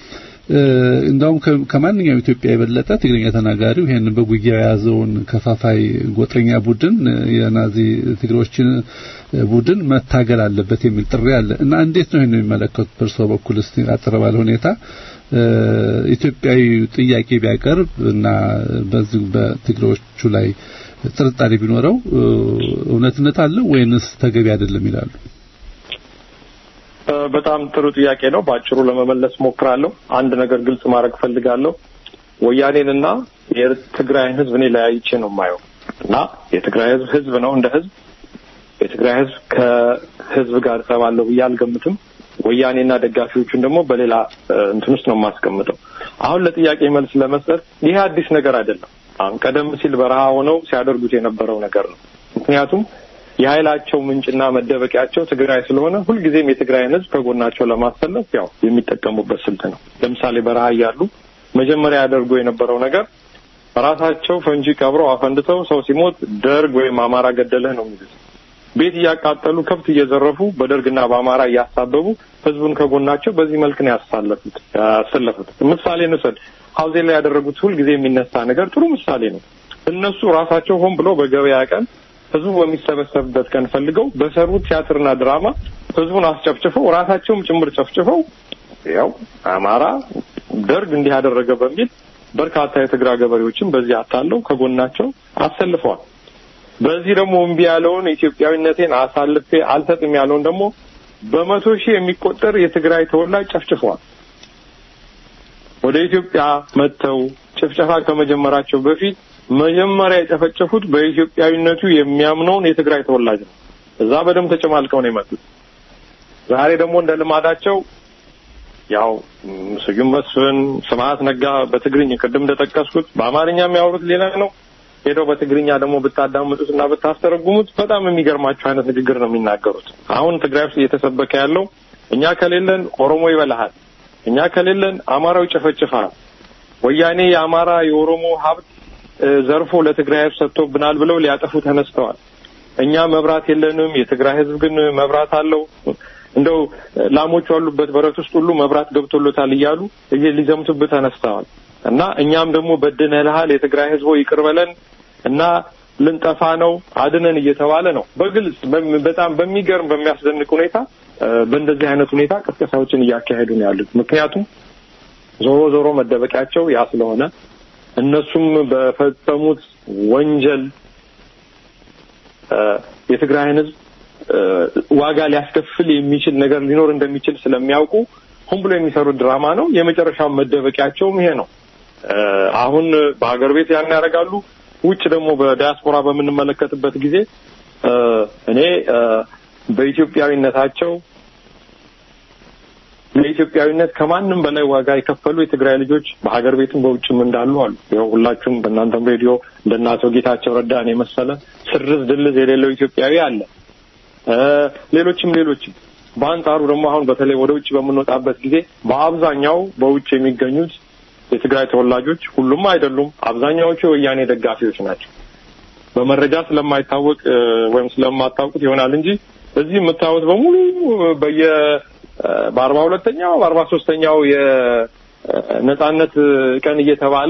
እንደውም ከማንኛውም ኢትዮጵያ የበለጠ ትግርኛ ተናጋሪው ይሄንን በጉያ የያዘውን ከፋፋይ ጎጠኛ ቡድን የናዚ ትግሮችን ቡድን መታገል አለበት የሚል ጥሪ አለ እና እንዴት ነው ይሄን የሚመለከቱት? በእርሶ በኩል እስቲ አጠር ባለ ሁኔታ ኢትዮጵያዊ ጥያቄ ቢያቀርብ እና በዚህ በትግሮቹ ላይ ጥርጣሬ ቢኖረው እውነትነት አለው ወይንስ ተገቢ አይደለም ይላሉ? በጣም ጥሩ ጥያቄ ነው። በአጭሩ ለመመለስ ሞክራለሁ። አንድ ነገር ግልጽ ማድረግ ፈልጋለሁ። ወያኔንና የትግራይን ህዝብ እኔ ለያይቼ ነው የማየው እና የትግራይ ህዝብ ህዝብ ነው እንደ ህዝብ የትግራይ ህዝብ ከህዝብ ጋር እሰባለሁ ብዬ አልገምትም። ወያኔና ደጋፊዎቹን ደግሞ በሌላ እንትን ውስጥ ነው የማስቀምጠው። አሁን ለጥያቄ መልስ ለመስጠት ይሄ አዲስ ነገር አይደለም። አሁን ቀደም ሲል በረሃ ሆነው ሲያደርጉት የነበረው ነገር ነው። ምክንያቱም የኃይላቸው ምንጭና መደበቂያቸው ትግራይ ስለሆነ ሁልጊዜም የትግራይን ህዝብ ከጎናቸው ለማሰለፍ ያው የሚጠቀሙበት ስልት ነው። ለምሳሌ በረሃ እያሉ መጀመሪያ ያደርጉ የነበረው ነገር ራሳቸው ፈንጂ ቀብረው አፈንድተው ሰው ሲሞት ደርግ ወይም አማራ ገደለህ ነው የሚሉት። ቤት እያቃጠሉ ከብት እየዘረፉ በደርግና በአማራ እያሳበቡ ህዝቡን ከጎናቸው በዚህ መልክ ነው ያሳለፉት ያሰለፉት። ምሳሌ እንውሰድ። ሀውዜን ላይ ያደረጉት ሁልጊዜ የሚነሳ ነገር ጥሩ ምሳሌ ነው። እነሱ ራሳቸው ሆን ብለው በገበያ ቀን ህዝቡ በሚሰበሰብበት ቀን ፈልገው በሰሩት ቲያትርና ድራማ ህዝቡን አስጨፍጭፈው ራሳቸውም ጭምር ጨፍጭፈው ያው አማራ ደርግ እንዲህ ያደረገ በሚል በርካታ የትግራይ ገበሬዎችን በዚህ አታለው ከጎናቸው አሰልፈዋል። በዚህ ደግሞ እምቢ ያለውን ኢትዮጵያዊነቴን አሳልፌ አልሰጥም ያለውን ደግሞ በመቶ ሺህ የሚቆጠር የትግራይ ተወላጅ ጨፍጭፈዋል። ወደ ኢትዮጵያ መጥተው ጭፍጨፋ ከመጀመራቸው በፊት መጀመሪያ የጨፈጨፉት በኢትዮጵያዊነቱ የሚያምነውን የትግራይ ተወላጅ ነው። እዛ በደንብ ተጨማልቀው ነው የመጡት። ዛሬ ደግሞ እንደ ልማዳቸው ያው ስዩም መስፍን፣ ስብሀት ነጋ በትግርኝ ቅድም እንደጠቀስኩት በአማርኛ የሚያወሩት ሌላ ነው። ሄደው በትግርኛ ደግሞ ብታዳምጡት እና ብታስተረጉሙት በጣም የሚገርማቸው አይነት ንግግር ነው የሚናገሩት። አሁን ትግራይ ውስጥ እየተሰበከ ያለው እኛ ከሌለን ኦሮሞ ይበላሃል፣ እኛ ከሌለን አማራው ይጨፈጭፋል፣ ወያኔ የአማራ የኦሮሞ ሀብት ዘርፎ ለትግራይ ህዝብ ሰጥቶብናል ብለው ሊያጠፉ ተነስተዋል። እኛ መብራት የለንም፣ የትግራይ ህዝብ ግን መብራት አለው። እንደው ላሞቹ ያሉበት በረት ውስጥ ሁሉ መብራት ገብቶሎታል እያሉ ሊዘምቱብህ ተነስተዋል። እና እኛም ደግሞ በድነንሃል፣ የትግራይ ህዝቦ ይቅር በለን እና ልንጠፋ ነው አድነን እየተባለ ነው። በግልጽ በጣም በሚገርም በሚያስደንቅ ሁኔታ በእንደዚህ አይነት ሁኔታ ቅስቀሳዎችን እያካሄዱ ነው ያሉት። ምክንያቱም ዞሮ ዞሮ መደበቂያቸው ያ ስለሆነ እነሱም በፈጸሙት ወንጀል የትግራይን ህዝብ ዋጋ ሊያስከፍል የሚችል ነገር ሊኖር እንደሚችል ስለሚያውቁ ሆን ብሎ የሚሰሩት ድራማ ነው። የመጨረሻው መደበቂያቸውም ይሄ ነው። አሁን በሀገር ቤት ያን ያደርጋሉ። ውጭ ደግሞ በዲያስፖራ በምንመለከትበት ጊዜ እኔ በኢትዮጵያዊነታቸው ለኢትዮጵያዊነት ከማንም በላይ ዋጋ የከፈሉ የትግራይ ልጆች በሀገር ቤትም በውጭም እንዳሉ አሉ። ያው ሁላችሁም በእናንተም ሬዲዮ እንደነ አቶ ጌታቸው ረዳን የመሰለ ስርዝ ድልዝ የሌለው ኢትዮጵያዊ አለ። ሌሎችም ሌሎችም። በአንጻሩ ደግሞ አሁን በተለይ ወደ ውጭ በምንወጣበት ጊዜ በአብዛኛው በውጭ የሚገኙት የትግራይ ተወላጆች ሁሉም አይደሉም፣ አብዛኛዎቹ የወያኔ ደጋፊዎች ናቸው። በመረጃ ስለማይታወቅ ወይም ስለማታውቁት ይሆናል እንጂ እዚህ የምታዩት በሙሉ በየ በአርባ ሁለተኛው በአርባ ሶስተኛው የነጻነት ቀን እየተባለ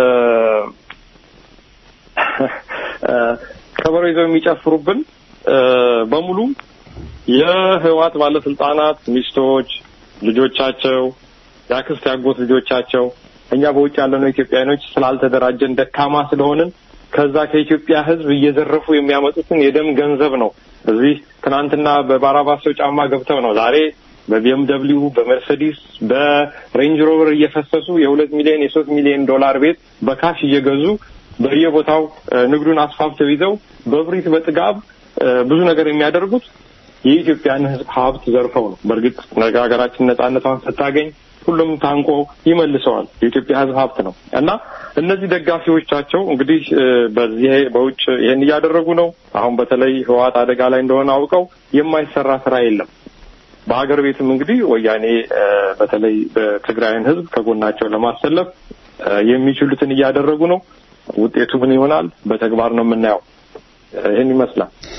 ከበሮ ይዘው የሚጨፍሩብን በሙሉ የህዋት ባለስልጣናት ሚስቶች፣ ልጆቻቸው፣ የአክስት ያጎት ልጆቻቸው እኛ በውጭ ያለነው ኢትዮጵያኖች ስላልተደራጀን ደካማ ስለሆንን ከዛ ከኢትዮጵያ ሕዝብ እየዘረፉ የሚያመጡትን የደም ገንዘብ ነው። እዚህ ትናንትና በባራባሶ ጫማ ገብተው ነው ዛሬ በቢኤምደብሊው በመርሴዲስ በሬንጅ ሮቨር እየፈሰሱ የሁለት ሚሊዮን የሶስት ሚሊዮን ዶላር ቤት በካሽ እየገዙ በየቦታው ንግዱን አስፋፍተው ይዘው በብሪት በጥጋብ ብዙ ነገር የሚያደርጉት የኢትዮጵያን ሕዝብ ሀብት ዘርፈው ነው። በእርግጥ ነገ ሀገራችን ነጻነቷን ስታገኝ ሁሉም ታንቆ ይመልሰዋል። የኢትዮጵያ ሕዝብ ሀብት ነው እና እነዚህ ደጋፊዎቻቸው እንግዲህ በዚህ በውጭ ይህን እያደረጉ ነው። አሁን በተለይ ህወሓት አደጋ ላይ እንደሆነ አውቀው የማይሰራ ስራ የለም። በሀገር ቤትም እንግዲህ ወያኔ በተለይ በትግራይን ህዝብ ከጎናቸው ለማሰለፍ የሚችሉትን እያደረጉ ነው። ውጤቱ ምን ይሆናል? በተግባር ነው የምናየው። ይህን ይመስላል።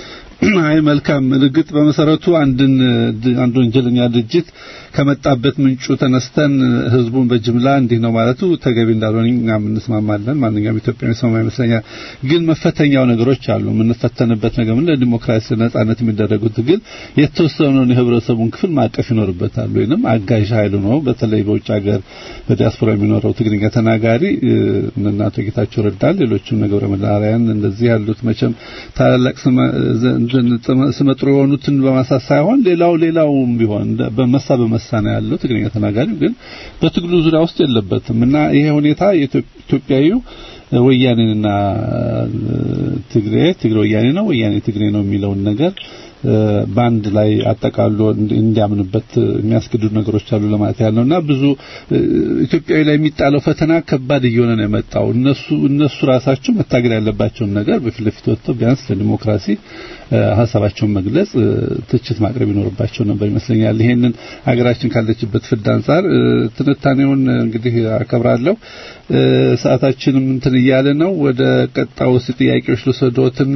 አይ መልካም እርግጥ በመሰረቱ አንድን አንድ ወንጀለኛ ድርጅት ከመጣበት ምንጩ ተነስተን ህዝቡን በጅምላ እንዲህ ነው ማለቱ ተገቢ እንዳልሆነ እኛም እንስማማለን። ማንኛውም ኢትዮጵያዊ ሰማ ይመስለኛል። ግን መፈተኛው ነገሮች አሉ። የምንፈተንበት ነገር ምን ለዲሞክራሲ ነጻነት የሚደረጉት ግን የተወሰነውን የህብረተሰቡን ክፍል ማቀፍ ይኖርበታል። ወይንም አጋዥ ኃይሉ ነው። በተለይ በውጭ ሀገር በዲያስፖራ የሚኖረው ትግርኛ ተናጋሪ እነ አቶ ጌታቸው ረዳን፣ ሌሎችም ገብረ መድኃኒያን እንደዚህ ያሉት መቼም ታላላቅ ስመጥሩ የሆኑትን በማሳት ሳይሆን ሌላው ሌላውም ቢሆን በመሳ በመሳ ነው ያለው። ትግርኛ ተናጋሪው ግን በትግሉ ዙሪያ ውስጥ የለበትም እና ይሄ ሁኔታ ኢትዮጵያዊው ወያኔንና ትግሬ ትግሬ ወያኔ ነው ወያኔ ትግሬ ነው የሚለውን ነገር በአንድ ላይ አጠቃሎ እንዲያምንበት የሚያስገድዱ ነገሮች አሉ ለማለት ያለውና ብዙ ኢትዮጵያዊ ላይ የሚጣለው ፈተና ከባድ እየሆነ ነው የመጣው። እነሱ እነሱ ራሳቸው መታገል ያለባቸውን ነገር በፊት ለፊት ወጥተው ቢያንስ ለዲሞክራሲ ሀሳባቸውን መግለጽ፣ ትችት ማቅረብ ይኖርባቸው ነበር ይመስለኛል። ይሄንን ሀገራችን ካለችበት ፍዳ አንጻር ትንታኔውን እንግዲህ አከብራለሁ። ሰዓታችንም እንትን እያለ ነው። ወደ ቀጣው ጥያቄዎች ልውሰዶትና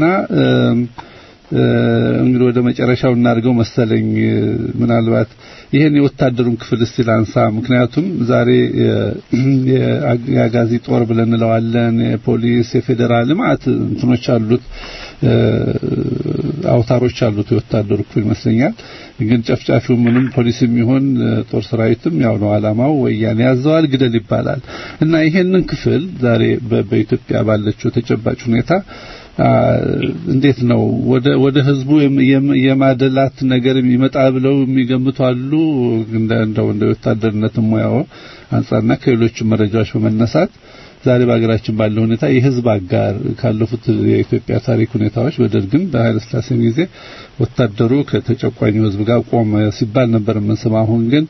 እንግዲህ ወደ መጨረሻው እናድርገው መሰለኝ። ምናልባት ይሄን የወታደሩን ክፍል እስቲ ላንሳ። ምክንያቱም ዛሬ የአጋዚ ጦር ብለን እንለዋለን፣ የፖሊስ፣ የፌዴራል ልማት እንትኖች አሉት፣ አውታሮች አሉት የወታደሩ ክፍል ይመስለኛል። ግን ጨፍጫፊው ምንም ፖሊስም ይሁን ጦር ሰራዊትም ያው ነው አላማው፣ ወያኔ ያዘዋል፣ ግደል ይባላል እና ይሄንን ክፍል ዛሬ በኢትዮጵያ ባለችው ተጨባጭ ሁኔታ እንዴት ነው ወደ ወደ ህዝቡ የማደላት ነገር ይመጣ ብለው የሚገምቱ አሉ። እንደ እንደው እንደ ወታደርነት ሙያው አንጻርና ከሌሎች መረጃዎች በመነሳት ዛሬ በሀገራችን ባለው ሁኔታ የህዝብ አጋር ካለፉት የኢትዮጵያ ታሪክ ሁኔታዎች በደርግም በኃይለ ሥላሴም ጊዜ ወታደሩ ከተጨቋኙ ህዝብ ጋር ቆመ ሲባል ነበር የምንሰማው። አሁን ግን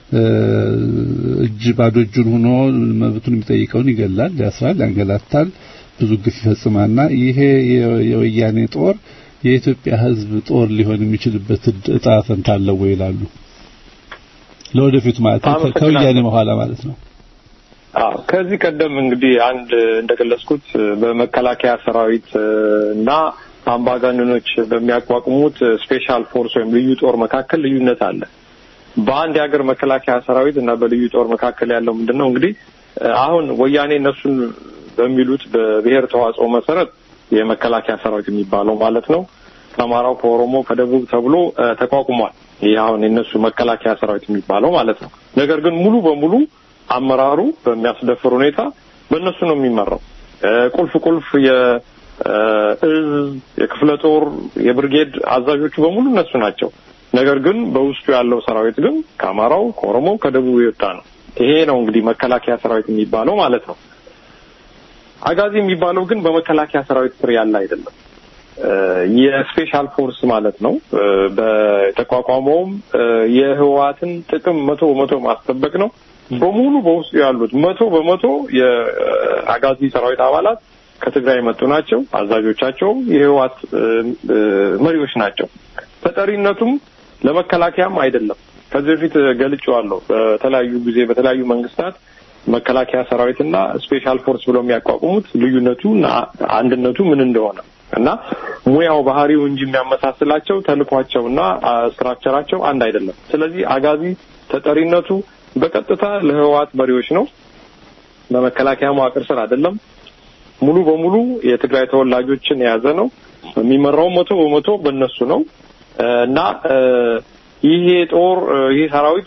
እጅ ባዶ እጁን ሆኖ መብቱን የሚጠይቀውን ይገላል፣ ያስራል፣ ያንገላታል ብዙ ግፍ ይፈጽማልና ይሄ የወያኔ ጦር የኢትዮጵያ ህዝብ ጦር ሊሆን የሚችልበት እጣ ፈንታ አለው ወይ ይላሉ። ለወደፊቱ ማለት ከወያኔ በኋላ ማለት ነው። አዎ ከዚህ ቀደም እንግዲህ አንድ እንደገለጽኩት በመከላከያ ሰራዊት እና አምባገነኖች በሚያቋቁሙት ስፔሻል ፎርስ ወይም ልዩ ጦር መካከል ልዩነት አለ። በአንድ የሀገር መከላከያ ሰራዊት እና በልዩ ጦር መካከል ያለው ምንድን ነው እንግዲህ አሁን ወያኔ እነሱን በሚሉት በብሔር ተዋጽኦ መሰረት የመከላከያ ሰራዊት የሚባለው ማለት ነው ከአማራው፣ ከኦሮሞ፣ ከደቡብ ተብሎ ተቋቁሟል። ይህ አሁን የነሱ መከላከያ ሰራዊት የሚባለው ማለት ነው። ነገር ግን ሙሉ በሙሉ አመራሩ በሚያስደፍር ሁኔታ በእነሱ ነው የሚመራው። ቁልፍ ቁልፍ የእዝ የክፍለ ጦር የብርጌድ አዛዦቹ በሙሉ እነሱ ናቸው። ነገር ግን በውስጡ ያለው ሰራዊት ግን ከአማራው፣ ከኦሮሞ፣ ከደቡብ የወጣ ነው። ይሄ ነው እንግዲህ መከላከያ ሰራዊት የሚባለው ማለት ነው። አጋዚ የሚባለው ግን በመከላከያ ሰራዊት ስር ያለ አይደለም። የስፔሻል ፎርስ ማለት ነው። በተቋቋመውም የህወሓትን ጥቅም መቶ በመቶ ማስጠበቅ ነው። በሙሉ በውስጡ ያሉት መቶ በመቶ የአጋዚ ሰራዊት አባላት ከትግራይ የመጡ ናቸው። አዛዦቻቸውም የህወሓት መሪዎች ናቸው። ተጠሪነቱም ለመከላከያም አይደለም። ከዚህ በፊት ገልጬዋለሁ። በተለያዩ ጊዜ በተለያዩ መንግስታት መከላከያ ሰራዊትና ስፔሻል ፎርስ ብለው የሚያቋቁሙት ልዩነቱ እና አንድነቱ ምን እንደሆነ እና ሙያው ባህሪው እንጂ የሚያመሳስላቸው ተልኳቸውና ስትራክቸራቸው አንድ አይደለም። ስለዚህ አጋዚ ተጠሪነቱ በቀጥታ ለህወሓት መሪዎች ነው። በመከላከያ መዋቅር ስር አይደለም። ሙሉ በሙሉ የትግራይ ተወላጆችን የያዘ ነው። የሚመራው መቶ በመቶ በእነሱ ነው እና ይሄ ጦር ይሄ ሰራዊት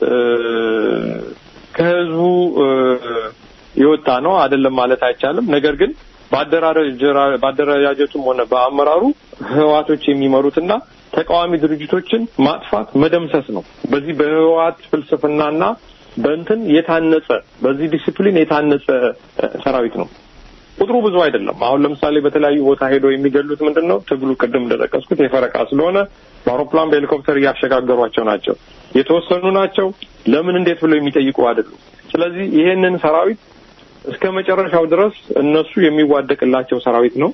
ከህዝቡ የወጣ ነው አይደለም ማለት አይቻልም። ነገር ግን በአደረጃጀቱም ሆነ በአመራሩ ህወሓቶች የሚመሩትና ተቃዋሚ ድርጅቶችን ማጥፋት መደምሰስ ነው። በዚህ በህወሓት ፍልስፍናና በእንትን የታነጸ በዚህ ዲሲፕሊን የታነጸ ሰራዊት ነው። ቁጥሩ ብዙ አይደለም። አሁን ለምሳሌ በተለያዩ ቦታ ሄደው የሚገሉት ምንድን ነው? ትግሉ ቅድም እንደጠቀስኩት የፈረቃ ስለሆነ በአውሮፕላን በሄሊኮፕተር እያሸጋገሯቸው ናቸው። የተወሰኑ ናቸው። ለምን እንዴት ብለው የሚጠይቁ አይደሉም። ስለዚህ ይሄንን ሰራዊት እስከ መጨረሻው ድረስ እነሱ የሚዋደቅላቸው ሰራዊት ነው።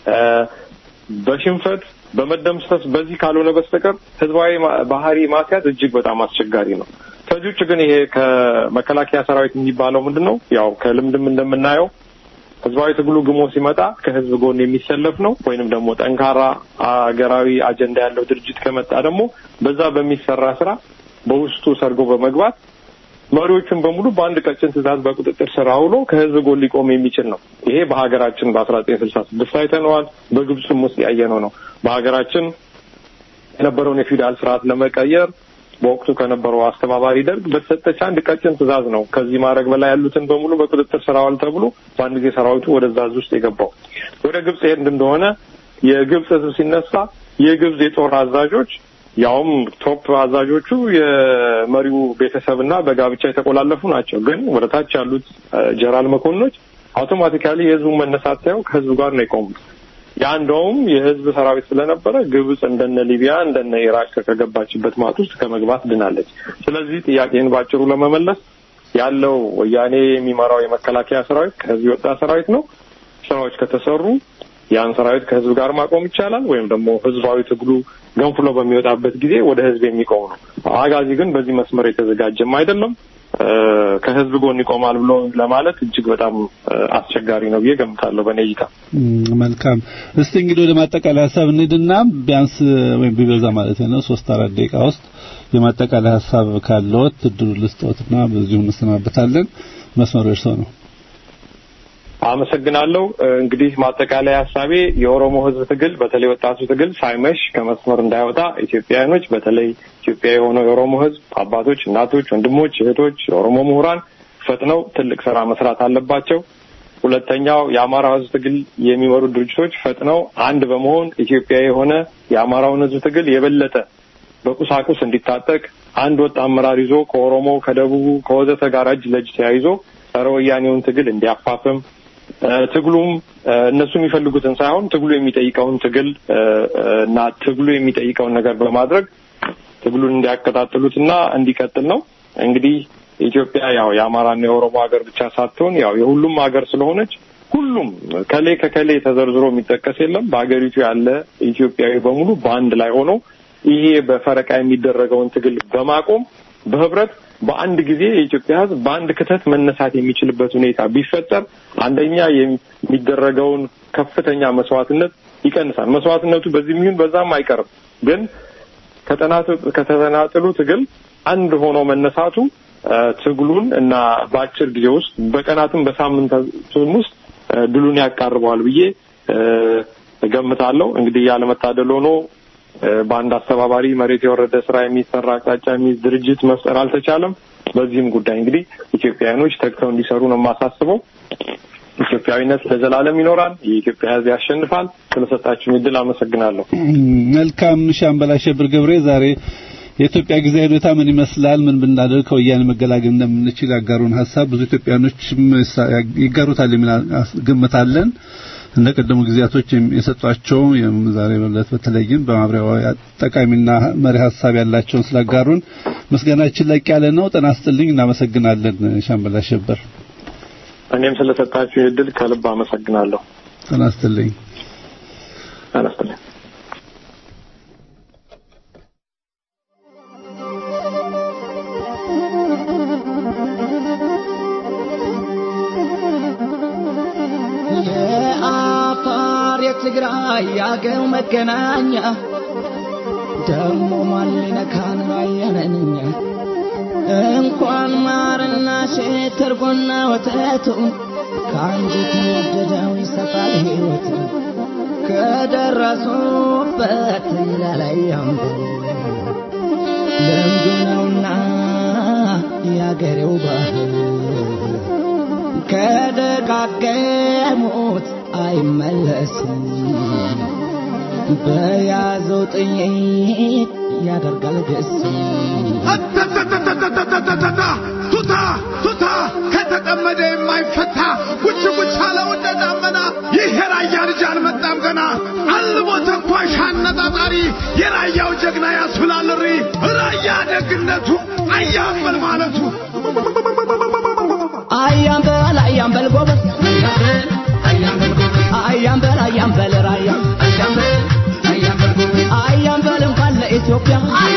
በሽንፈት በመደምሰስ በዚህ ካልሆነ በስተቀር ህዝባዊ ባህሪ ማስያዝ እጅግ በጣም አስቸጋሪ ነው። ከዚህ ውጭ ግን ይሄ ከመከላከያ ሰራዊት የሚባለው ምንድን ነው? ያው ከልምድም እንደምናየው ህዝባዊ ትግሉ ግሞ ሲመጣ ከህዝብ ጎን የሚሰለፍ ነው ወይንም ደግሞ ጠንካራ አገራዊ አጀንዳ ያለው ድርጅት ከመጣ ደግሞ በዛ በሚሰራ ስራ በውስጡ ሰርጎ በመግባት መሪዎቹን በሙሉ በአንድ ቀጭን ትእዛዝ በቁጥጥር ስር አውሎ ከህዝብ ጎን ሊቆም የሚችል ነው። ይሄ በሀገራችን በአስራ ዘጠኝ ስልሳ ስድስት አይተነዋል። በግብፅም ውስጥ ያየነው ነው። በሀገራችን የነበረውን የፊውዳል ስርዓት ለመቀየር በወቅቱ ከነበረው አስተባባሪ ደርግ በተሰጠች አንድ ቀጭን ትእዛዝ ነው ከዚህ ማድረግ በላይ ያሉትን በሙሉ በቁጥጥር ስር አዋል ተብሎ በአንድ ጊዜ ሰራዊቱ ወደዛ እዝ ውስጥ የገባው። ወደ ግብፅ ሄድ እንደሆነ የግብፅ ህዝብ ሲነሳ የግብፅ የጦር አዛዦች ያውም ቶፕ አዛዦቹ የመሪው ቤተሰብና በጋብቻ የተቆላለፉ ናቸው። ግን ወደ ታች ያሉት ጀነራል መኮንኖች አውቶማቲካሊ የህዝቡን መነሳት ሳይሆን ከህዝቡ ጋር ነው የቆሙት። ያ እንደውም የህዝብ ሰራዊት ስለነበረ ግብጽ እንደነ ሊቢያ እንደነ ኢራቅ ከገባችበት ማጥ ውስጥ ከመግባት ድናለች። ስለዚህ ጥያቄን ባጭሩ ለመመለስ ያለው ወያኔ የሚመራው የመከላከያ ሰራዊት ከህዝብ የወጣ ሰራዊት ነው። ስራዎች ከተሰሩ ያን ሰራዊት ከህዝብ ጋር ማቆም ይቻላል፣ ወይም ደግሞ ህዝባዊ ትግሉ ገንፍሎ በሚወጣበት ጊዜ ወደ ህዝብ የሚቆም ነው። አጋዚ ግን በዚህ መስመር የተዘጋጀም አይደለም። ከህዝብ ጎን ይቆማል ብሎ ለማለት እጅግ በጣም አስቸጋሪ ነው ብዬ ገምታለሁ በእኔ እይታ። መልካም። እስቲ እንግዲህ ወደ ማጠቃለያ ሀሳብ እንሂድና ቢያንስ ወይም ቢበዛ ማለት ነው ሶስት አራት ደቂቃ ውስጥ የማጠቃለያ ሀሳብ ካለዎት እድሉ ልስጦትና በዚሁ እንሰናበታለን። መስመሩ እርስዎ ነው። አመሰግናለሁ። እንግዲህ ማጠቃለያ ሀሳቤ የኦሮሞ ህዝብ ትግል በተለይ ወጣቱ ትግል ሳይመሽ ከመስመር እንዳይወጣ ኢትዮጵያውያኖች፣ በተለይ ኢትዮጵያ የሆነው የኦሮሞ ህዝብ አባቶች፣ እናቶች፣ ወንድሞች፣ እህቶች፣ የኦሮሞ ምሁራን ፈጥነው ትልቅ ስራ መስራት አለባቸው። ሁለተኛው የአማራ ህዝብ ትግል የሚመሩ ድርጅቶች ፈጥነው አንድ በመሆን ኢትዮጵያ የሆነ የአማራውን ህዝብ ትግል የበለጠ በቁሳቁስ እንዲታጠቅ አንድ ወጥ አመራር ይዞ ከኦሮሞ ከደቡቡ ከወዘተ ጋር እጅ ለእጅ ተያይዞ ጸረ ወያኔውን ትግል እንዲያፋፍም ትግሉም እነሱ የሚፈልጉትን ሳይሆን ትግሉ የሚጠይቀውን ትግል እና ትግሉ የሚጠይቀውን ነገር በማድረግ ትግሉን እንዲያቀጣጥሉትና እንዲቀጥል ነው። እንግዲህ ኢትዮጵያ ያው የአማራና የኦሮሞ ሀገር ብቻ ሳትሆን ያው የሁሉም ሀገር ስለሆነች ሁሉም ከሌ ከከሌ ተዘርዝሮ የሚጠቀስ የለም። በሀገሪቱ ያለ ኢትዮጵያዊ በሙሉ በአንድ ላይ ሆኖ ይሄ በፈረቃ የሚደረገውን ትግል በማቆም በህብረት በአንድ ጊዜ የኢትዮጵያ ሕዝብ በአንድ ክተት መነሳት የሚችልበት ሁኔታ ቢፈጠር አንደኛ የሚደረገውን ከፍተኛ መስዋዕትነት ይቀንሳል። መስዋዕትነቱ በዚህ የሚሆን በዛም አይቀርም። ግን ከተናጥሉ ትግል አንድ ሆኖ መነሳቱ ትግሉን እና በአጭር ጊዜ ውስጥ በቀናትም በሳምንታቱም ውስጥ ድሉን ያቃርበዋል ብዬ እገምታለሁ። እንግዲህ ያለመታደል ሆኖ በአንድ አስተባባሪ መሬት የወረደ ስራ የሚሰራ አቅጣጫ የሚይዝ ድርጅት መፍጠር አልተቻለም። በዚህም ጉዳይ እንግዲህ ኢትዮጵያውያኖች ተግተው እንዲሰሩ ነው የማሳስበው። ኢትዮጵያዊነት ለዘላለም ይኖራል። የኢትዮጵያ ሕዝብ ያሸንፋል። ስለሰጣችሁኝ እድል አመሰግናለሁ። መልካም ሻምበል አሸብር ገብሬ ዛሬ የኢትዮጵያ ጊዜያዊ ሁኔታ ምን ይመስላል፣ ምን ብናደርግ ከወያኔ መገላገል እንደምንችል ያጋሩን ሀሳብ ብዙ ኢትዮጵያኖችም ይጋሩታል የሚል ግምት አለን። እንደ ቀደሙ ጊዜያቶች የሰጧቸው ዛሬ ዕለት በተለይም በማብሪያው ጠቃሚና መሪ ሀሳብ ያላቸውን ስላጋሩን ምስጋናችን ላቅ ያለ ነው። ጤና ይስጥልኝ። እናመሰግናለን ሻምበል አሸበር። እኔም ስለሰጣችሁ እድል ከልብ አመሰግናለሁ። ጤና ይስጥልኝ። ጤና ይስጥልኝ። የትግራይ ያገው መገናኛ ደሞ ማን ሊነካን አየነንኛ እንኳን ማርና ሴት ተርጎና ወተቱን ከአንጀት ወደደው ይሰጣል ሕይወት ከደረሱበት ላላያም ልምዱ ነውና ያገሬው ባህል ከደጋገሙት አይመለስም በያዘው ጥይት ያደርጋል ገስ ቱታ ቱታ ከተጠመደ የማይፈታ ጉች ጉች አለው እንደ ዳመና ይህ የራያ ልጅ አልመጣም ገና አልሞ ተኳሽ አነጣጣሪ የራያው ጀግና ያስብላልሪ ራያ ደግነቱ አያምበል ማለቱ አያምበል አያምበል ጎበዝ አያምበል አያምበል ራያ አያምበል እንኳን ለኢትዮጵያ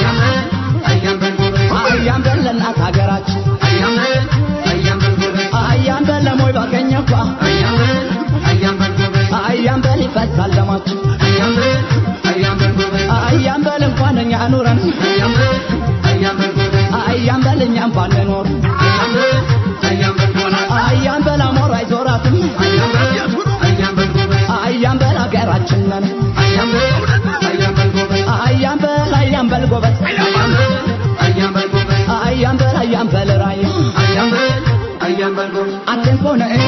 አያምበል ለእናት ሀገራችን አያምበል ለሞይ ባገኘኳ